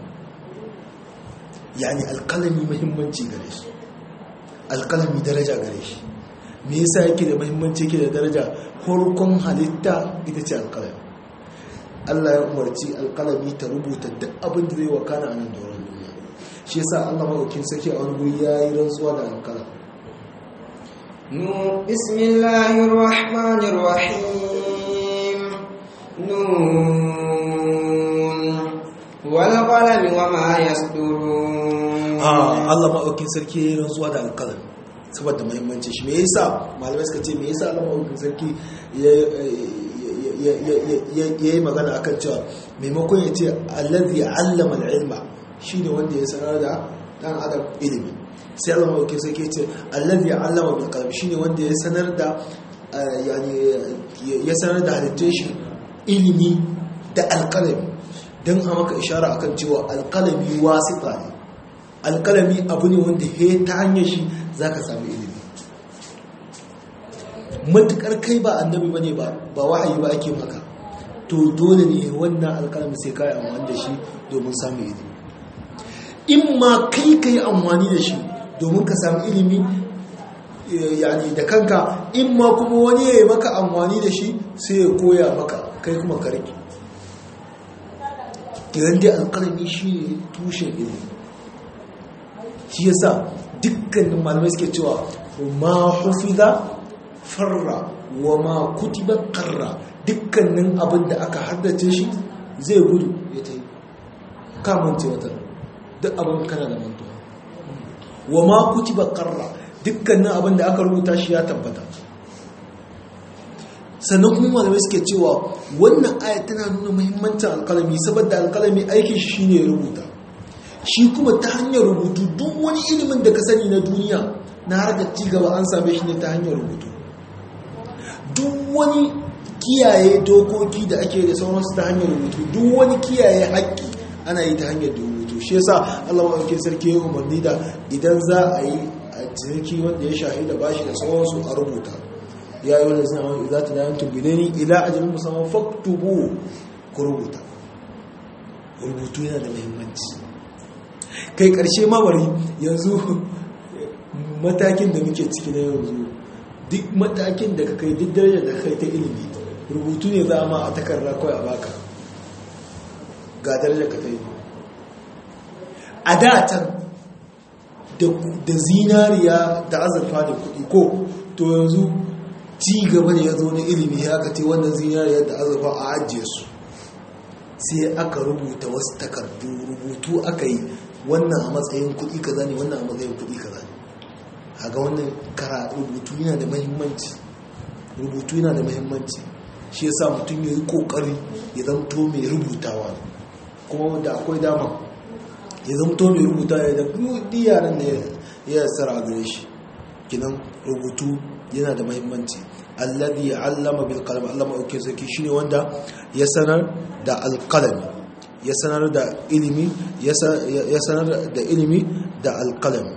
yani alqalami muhimmanci gare shi alqalami daraja gare shi me yasa yake da muhimmanci yake da daraja farkon halitta ita ce alqalami Allah ya umarci alqalami ta rubuta duk abin da zai wakana a nan doron duniya shi yasa Allah madaukin saki a wani guri yayi rantsuwa da alqalam nu bismillahir rahmanir rahim nun wal qalami wama yasturun ah Allah madaukin sarki yayi rantsuwa da alqalam saboda muhimmanci shi me yasa malamai suka ce me yasa Allah madaukin sarki ya yi magana akan cewa maimakon ya ce allazi allama al-ilma shine wanda ya sanar da dan adam ilimi sai Allah mai sai ke ce allazi allama bil qalam shine wanda ya sanar da yani ya sanar da halittun shi ilimi da alqalami dan a maka ishara akan cewa alqalami wasita ne alqalami abu ne wanda he ta hanyar shi zaka samu ilimi matukar kai ba annabi bane ba ba wahayi ba ake maka to dole ne wannan alqalami sai kai amfani da shi domin samu ilimi in ma kai ka yi amfani da shi domin ka samu ilimi yani da kanka in ma kuma wani ya yi maka amfani da shi sai ya koya maka kai kuma karki kiran dai alkalami shi ne tushen ilimi shi yasa dukkanin malamai suke cewa ma hufiza farra wa ma kutiba karra dukkanin abin da aka haddace shi zai gudu ya ta yi kamance wata duk abin kana da mantuwa wa ma kutiba qarra dukkanin abin da aka rubuta shi ya tabbata sannan kuma malamai suke cewa wannan aya tana nuna muhimmancin alkalami saboda alkalami aikin shi shine rubuta shi kuma ta hanyar rubutu duk wani ilimin da ka sani na duniya na harkar cigaba an same shi ne ta hanyar rubutu duk wani kiyaye dokoki da ake da sauransu ta hanyar rubutu duk wani kiyaye haƙƙi ana yi ta hanyar rubutu shi yasa Allah maɗauki sarki ya umarni da idan za a yi a ciniki wanda ya shahi da bashi da sauransu a rubuta ya yi wanda suna wani za ta da yankin bidani ila ajalin musamman faktubu ku rubuta rubutu yana da muhimmanci kai ƙarshe mawari yanzu matakin da muke ciki na yanzu duk matakin da ka kai duk darajar da kai ta ilimi rubutu ne za a ma a takarda kawai a baka ga darajar ka ta yi a datan da zinariya da azurfa da kuɗi ko to yanzu ci gaba da ya zo na ilimi ya ka ce wannan zinariya da azurfa a ajiye su sai aka rubuta wasu takardu rubutu aka yi wannan a matsayin kuɗi kaza ne wannan a matsayin kuɗi kaza ne haga wannan kara rubutu yana da mahimmanci rubutu yana da mahimmanci shi yasa mutum ya yi kokari ya zanto mai rubutawa kuma da akwai dama ya zanto mai rubuta ya da kudi yaran da ya tsara a gare shi kinan rubutu yana da mahimmanci alladhi allama bil qalam allama auke saki shine wanda ya sanar da alqalami ya sanar da ilimi ya sanar da ilimi da alqalami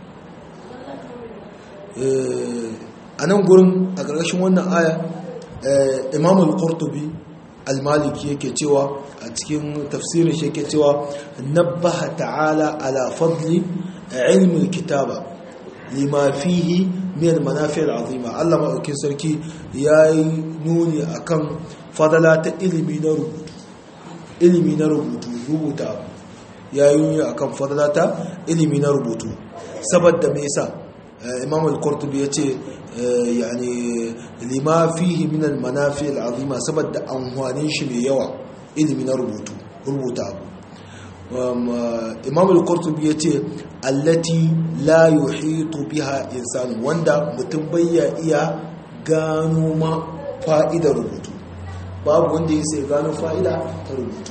a nan gurin a ƙarƙashin wannan aya imam al-qurtubi al-maliki yake cewa a cikin tafsirin shi yake cewa nabbaha ta'ala ala fadli ilmi kitaba lima fihi min al-manafi al-azima Allah madaukin sarki yayi nuni akan fadala ta ilimi na rubutu ilimi na rubutu rubuta yayi nuni akan fadala ta ilimi na rubutu saboda me yasa imam al-qurtubi yace yani lima fihi min al-manafi al-azima saboda amfanin shi mai yawa ilimi na rubutu rubuta abu imam al-qurtubi yace allati la yuhitu biha insan wanda mutum bayya iya gano ma fa'idar rubutu babu wanda ya sai gano fa'ida ta rubutu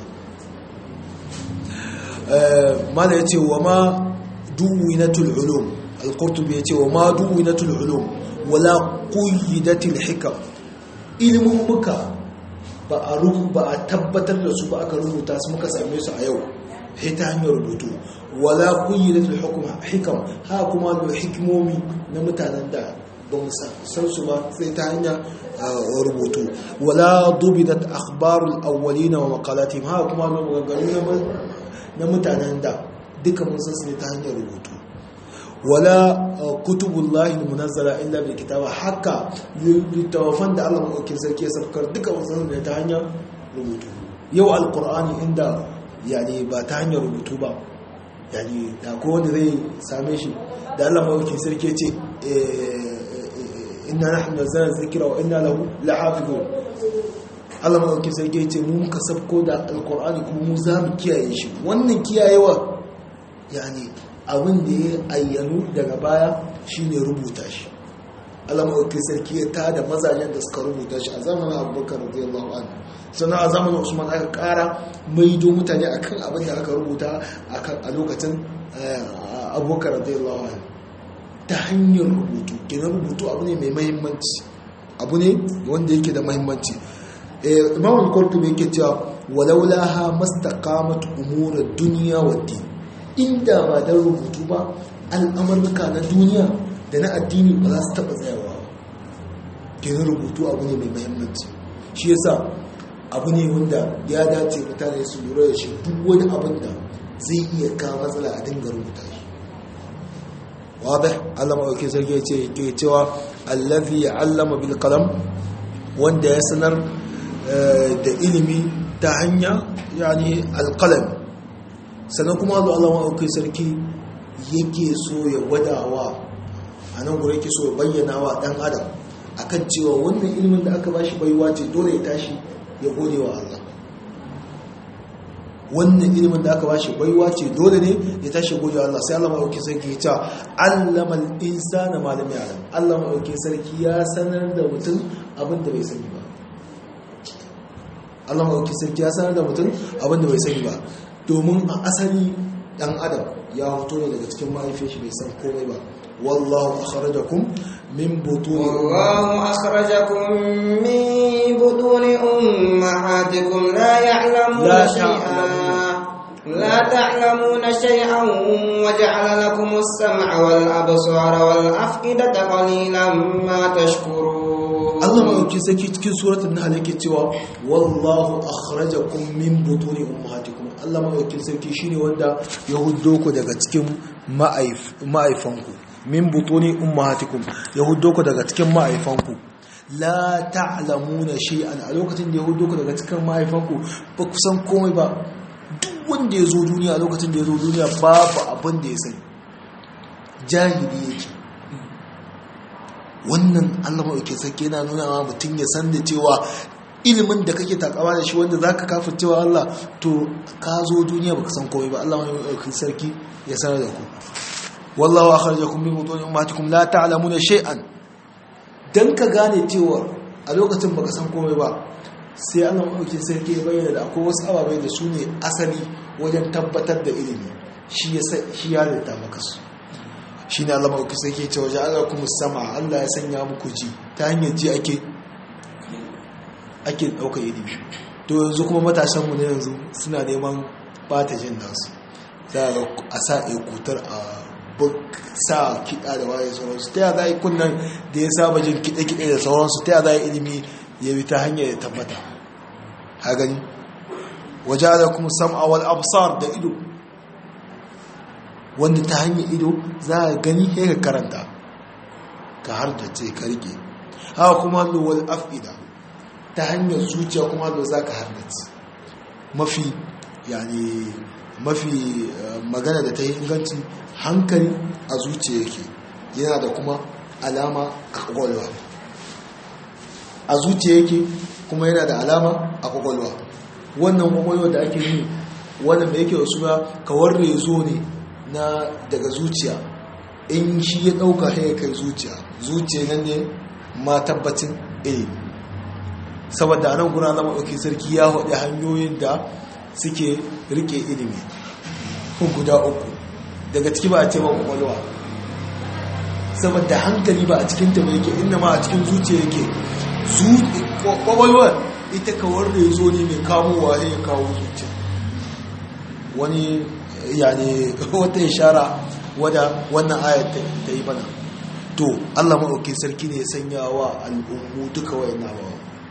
mala yace wa ma duwinatul ulum al-qurtubi yace wa ma duwinatul ulum wala quyyidatil hikam ilmin muka ba a ba a tabbatar da su ba aka rubuta su muka same su a yau sai ta hanyar rubutu wala quyyidatul hukma hikam ha kuma da hikimomi na mutanen da ba mu san su ba sai ta hanyar rubutu wala dubidat akhbarul awwalin wa maqalatihim ha kuma da maganganu na mutanen da duka mun san su ne ta hanyar rubutu wala kutubullahi munazzala illa bil kitaba haka littafan da Allah madaukakin sarki ya sarkar duka mun san ne ta hanyar rubutu yau alqur'ani inda yani ba ta hanyar rubutu ba yani da ko wanda zai same shi da Allah madaukakin sarki ya ce inna nahnu nazzalna dhikra wa inna lahu lahafizun Allah madaukakin sarki ya ce mu muka sabko da alqur'ani kuma mu za mu kiyaye shi wannan kiyayewa yani abin da ya ayyanu daga baya shine rubuta shi Allah madaukakin sarki ya tada mazajen da suka rubuta shi a zamanin Abubakar radiyallahu anhu sannan a zamanin Usman aka kara maido mutane akan abin da aka rubuta akan a lokacin Abubakar radiyallahu anhu ta hanyar rubutu kenan rubutu abu ne mai mahimmanci abu ne wanda yake da mahimmanci imam al-qurtubi yake cewa walaulaha mastaqamat umur ad-dunya wad-din inda ba dan rubutu ba al'amurka na duniya da na addini ba za su taba tsayawa ba kenan rubutu abu ne mai mahimmanci shi yasa abu ne wanda ya dace mutane su lura da shi duk wani abin da zai iya kawo matsala a dinga rubuta shi واضح علم اوكي سرجي ce cewa allazi allama bil qalam wanda ya sanar da ilimi ta hanya yani alqalam sannan kuma Allah aukai sarki yake so ya wadawa anan gure yake so ya bayyana wa dan adam akan cewa wannan ilimin da aka bashi baiwa ce dole ya tashi ya gode wa Allah wannan ilimin da aka bashi baiwa ce dole ne ya tashi gode Allah sai Allah maɗauki sarki ya ce allamal insana ma lam ya'lam Allah maɗauki sarki ya sanar da mutum abin da bai sani ba Allah maɗauki sarki ya sanar da mutum abin da bai sani ba domin a asali dan adam ya fito ne daga cikin mahaifiyar shi bai san komai ba wallahu akhrajakum min butun والله أخرجكم من بطون أمهاتكم لا يعلمون لا شيئا لا تعلمون شيئا وجعل لكم السمع والأبصار والأفئدة قليلا ما تشكرون Allah mai saki cikin suratul nahl yake cewa wallahu akhrajakum min butuni ummahatikum Allah mai sarki shine wanda ya huddo ku daga cikin ma'aifanku min butuni ummahatikum ya huddo ku daga cikin ma'aifanku la ta'lamuna shay'an a lokacin da ya huddo ku daga cikin ma'aifanku ba ku san komai ba duk wanda ya zo duniya a lokacin da ya zo duniya babu abin da ya sani jahili yake wannan allah maɗauki sarki yana nuna wa mutum ya san da cewa ilimin da kake takawa da shi wanda za ka kafin cewa allah to ka zo duniya baka san komai ba allah maɗauki sarki ya sanar da ku wallahu akhrajakum min butun ummatikum la ta'lamuna shay'an dan ka gane cewa a lokacin baka san komai ba sai allah maɗauki sarki ya bayyana da akwai wasu ababai da su ne asali wajen tabbatar da ilimi shi ya halitta maka su shi ne Allah mawuki sai ke ce waje Allah kuma sama Allah ya sanya muku ji ta hanyar ji ake ake ɗauka ilimi to yanzu kuma matasanmu na yanzu suna neman bata jin nasu za a sa ekutar a sa kiɗa da waye sauransu ta yada yi kunnan da ya saba jin kiɗe-kiɗe da sauransu ta yada ilimi ya bi ta hanyar ya tabbata ha gani waje Allah kuma sam'a wal absar da ido wanda ta hanyar ido za a gani ya ka karanta ka har da ce ka rike haka kuma lowal afida ta hanyar zuciya kuma lo za ka harnaci mafi yani mafi magana da ta yi inganci hankali a zuciya yake yana da kuma alama a kwakwalwa a zuciya yake kuma yana da alama a kwakwalwa wannan kwakwalwa da ake yi wanda mai yake da suna kawar rezo ne na daga zuciya in shi ya ɗauka ya kai zuciya zuciya nan ne ma tabbacin ilimi saboda nan guna zama ɗauki sarki ya haɗe hanyoyin da suke rike ilimi guda uku daga ciki ba a ce ba kwakwalwa saboda hankali ba a cikin ta yake inda ma a cikin zuciya yake kwakwalwar ita kawar da ya zo ne mai kamowa ya kawo zuciya wani yani wata ishara wadda wannan ayat ta yi bana to allah maɗauki sarki ne ya sanya wa al'ummu duka wayan nawa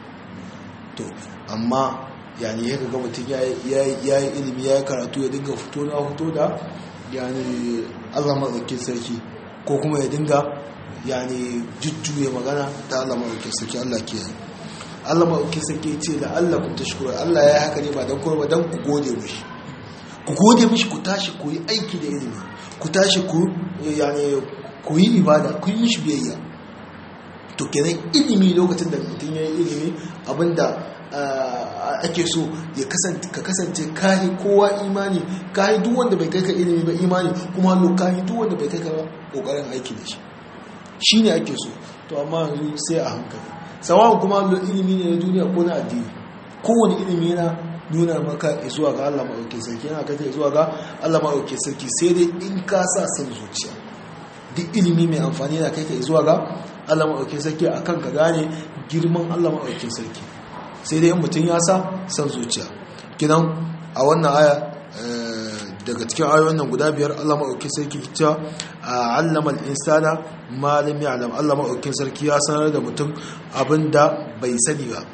to amma yani ya ga mutum ya yi ilimi ya yi karatu ya dinga fito na fito da yani allah maɗauki sarki ko kuma ya dinga yani jujjuye magana ta allah maɗauki sarki allah ke yi allah maɗauki sarki ce da allah kun ta shukura allah ya yi haka ne ba don kuma ba don ku gode mishi ku gode mishi ku tashi ku yi aiki da ilimi ku tashi ku yani ku yi ibada ku yi mishi biyayya to kenan ilimi lokacin da mutum ya yi ilimi abinda ake so ya kasance ka kasance kayi kowa imani kayi duk wanda bai kai ka ilimi ba imani kuma hannu kayi duk wanda bai kai ka ba kokarin aiki da shi shi ne ake so to amma yanzu sai a hankali sawan kuma hannu ilimi ne na duniya ko na addini kowane ilimi yana nuna maka zuwa ga Allah maɗauke sarki yana kai zuwa ga Allah maɗauke sarki sai dai in ka sa son zuciya duk ilimi mai amfani yana kai ka zuwa ga Allah maɗauke sarki akan ka gane girman Allah maɗauke sarki sai dai mutum ya sa san zuciya kinan a wannan aya daga cikin ayoyin nan guda biyar Allah maɗaukin sarki ta allama al-insana ma lam ya'lam Allah maɗaukin sarki ya sanar da mutum abinda bai sani ba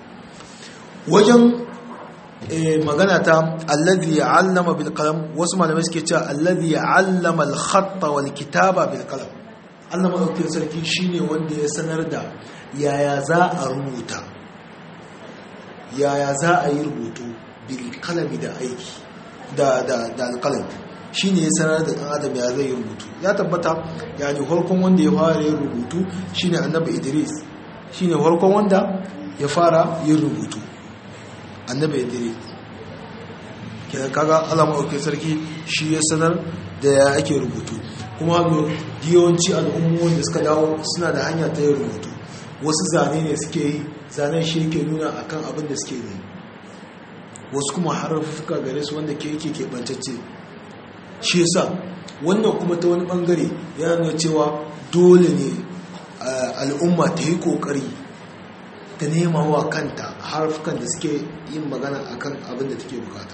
wajen magana ta alladhi ya'allama bil qalam wasu malamai suke cewa alladhi ya'allama al-khatta wal kitaba bil qalam Allah maɗaukin sarki shine wanda ya sanar da yaya za a rubuta yaya za a yi rubutu bilkalami da aiki da alkalami shi ne ya sanar da ɗan adam ya zai yi rubutu ya tabbata ya ne harkon wanda ya fara yin rubutu shi ne annabi idris shi ne harkon wanda ya fara yin rubutu annabi idris kenan kaga alama auke sarki shi ya sanar da ya ake rubutu kuma yawanci al'ummu wanda suka dawo suna da hanya ta yin rubutu wasu zane ne suke yi zanen shi yake nuna akan abin da suke yi wasu kuma harfuka gare su wanda ke yake keɓantacce shi yasa wannan kuma ta wani ɓangare yana nuna cewa dole ne al'umma ta yi ƙoƙari ta nema wa kanta harfukan da suke yin magana akan abin da take bukata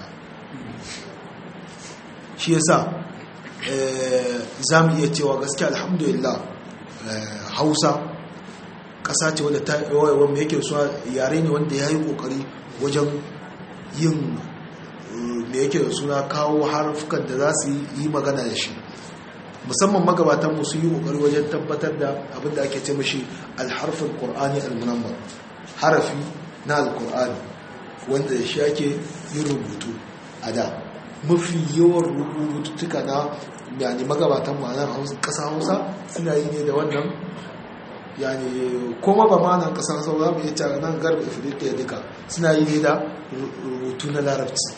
shi yasa za mu iya cewa gaskiya alhamdulillah hausa ƙasa ce wadda ta wanda yake suwa yare ne wanda ya yi ƙoƙari wajen yin da yake da suna kawo harfukan da za su yi magana da shi musamman magabatanmu su yi ƙoƙari wajen tabbatar da abin da ake ce mashi alharfin ƙor'ani almunambar harafi na alƙor'ani wanda da shi ake yin rubutu a da mafi yawan rubututtuka na yani magabatan ma'anar ƙasa hausa suna yi ne da wannan yani koma ba ma nan kasar sau za mu iya cewa nan garba ifirka duka suna yi ne da rubutu na larabci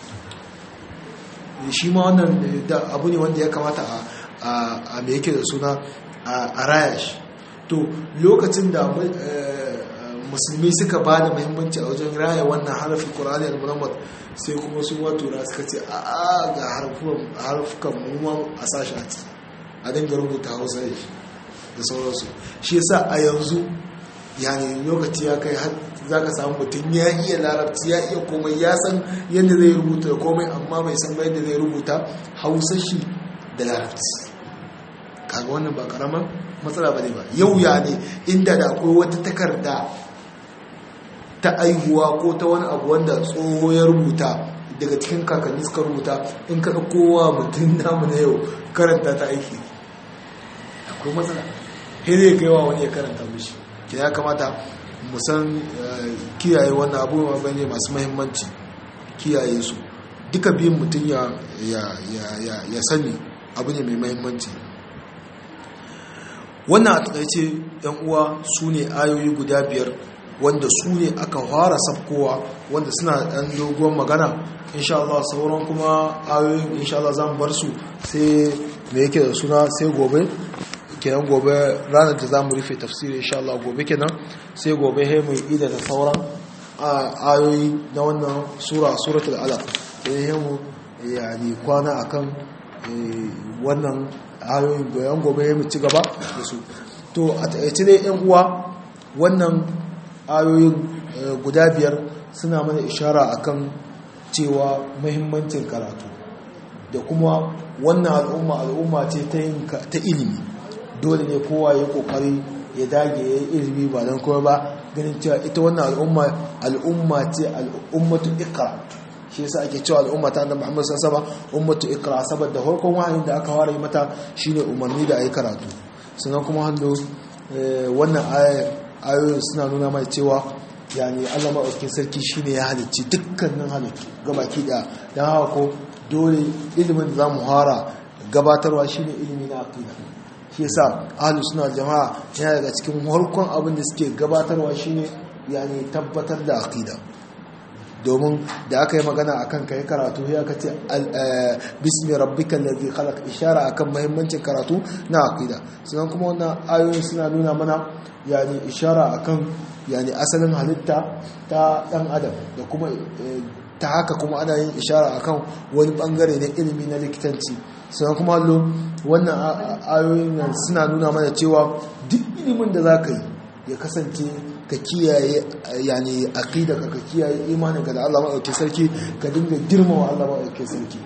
shi ma wannan abu ne wanda ya kamata a mai yake da suna a raya shi to lokacin da musulmi suka ba da muhimmanci a wajen raya wannan harafin ƙorani al-muhammad sai kuma su watura suka ce a ga harfukan mumman a sashi a ciki a dinga rubuta hausa da shi da sauransu shi yasa a yanzu yani lokaci ya kai za ka samu mutum ya iya larabci ya iya komai ya san yadda zai rubuta da komai amma bai san yadda zai rubuta hausa shi da larabci kaga wannan ba karaman matsala ba ne ba yau ya ne inda da akwai wata takarda ta aihuwa ko ta wani abu wanda tsoho ya rubuta daga cikin kakanni suka rubuta in ka kowa mutum namu na yau karanta ta aiki akwai matsala sai zai kaiwa wani ya karanta mishi ke ya kamata musan kiyaye wannan abubuwa bane masu mahimmanci kiyaye su duka biyun mutum ya sani abu ne mai mahimmanci wannan a takaice yan uwa su ne ayoyi guda biyar wanda su ne aka fara sabkowa wanda suna ɗan dogon magana insha Allah sauran kuma ayoyin insha Allah zan bar su sai me yake da suna sai gobe kenan gobe ranar da zamu rufe tafsiri insha Allah gobe kenan sai gobe he mu ida da sauran ayoyi na wannan sura suratul alaq sai he mu yani kwana akan wannan ayoyin goyon gobe he mu ci gaba da su to a taƙaice dai yan uwa wannan ayoyin guda biyar suna mana ishara akan cewa muhimmancin karatu da kuma wannan al'umma al'umma ce ta ilimi dole ne kowa ya kokari ya dage ya yi ilimi ba don kuma ba ganin cewa ita wannan al'umma al'umma ce al'ummatu ikra shi yasa ake cewa al'umma ta annabi Muhammad sallallahu alaihi wasallam ummatu ikra saboda farkon wahayin da aka fara yi mata shine umarni da ayi karatu sannan kuma hannu wannan ayoyin suna nuna mai cewa yani Allah maɗaukin sarki shine ya halicci dukkanin halittu gabaki da don haka ko dole ilimin da za mu hara gabatarwa shine ilimi na aqida shi yasa ahlu suna jama'a yana daga cikin harkon abin da suke gabatarwa shine yani tabbatar da aqida domin da aka yi magana akan kai karatu ya aka ce bismi rabbikal ladhi khalaq ishara akan muhimmancin karatu na aqida sannan kuma wannan ayoyin suna nuna mana yani ishara akan yani asalin halitta ta dan adam da kuma ta haka kuma ana yin ishara akan wani bangare na ilimi na likitanci sannan kuma hallo wannan ayoyin suna nuna mana cewa duk ilimin da za ka yi ya kasance ka kiyaye yani aqida ka kiyaye imanin ka da Allah maɗauki sarki ka dinga girmama Allah maɗauki sarki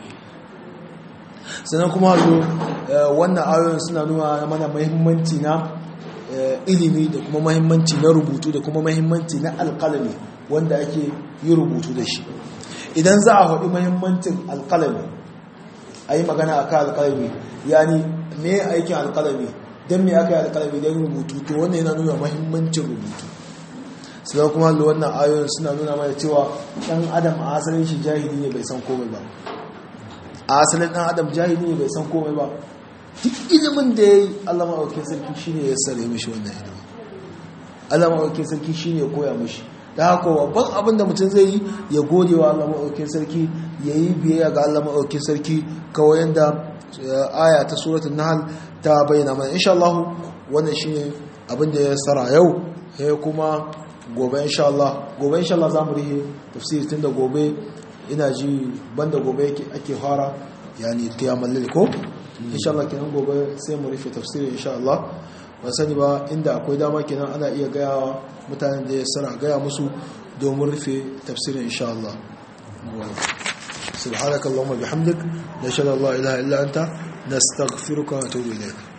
sannan kuma hallo wannan ayoyin suna nuna mana muhimmanci na ilimi da kuma mahimmanci na rubutu da kuma mahimmanci na alkalami wanda ake yi rubutu da shi idan za a haɗi mahimmancin alkalami a yi magana a kan alkalami yani me aikin alkalami don me aka yi alkalami don rubutu to wannan yana nuna mahimmancin rubutu sai kuma da wannan ayoyin suna nuna mana cewa ɗan adam a asalin shi jahili ne bai san komai ba a asalin ɗan adam jahili ne bai san komai ba duk ilimin da ya yi Allah maɗaukin sarki shi ne ya sare mishi wannan ilimin Allah maɗaukin sarki shi ne ya koya mishi da haka babban abin da mutum zai yi ya gode wa Allah maɗaukin sarki ya yi biyayya ga Allah maɗaukin sarki kawai yadda aya ta suratun nahal ta bayyana mana insha Allah wannan shi ne abin da ya tsara yau ya kuma gobe insha Allah gobe insha Allah za mu rihe tafsiri tun da gobe ina ji banda gobe ake fara yani qiyamul lil ko insha Allah kenan gobe sai mu rufe tafsirin insha Allah ba sani ba inda akwai dama kenan ana iya gaya mutanen da ya sana gaya musu domin rufe tafsirin insha Allah سبحانك اللهم بحمدك نشهد الله إله إلا أنت نستغفرك ونتوب إليك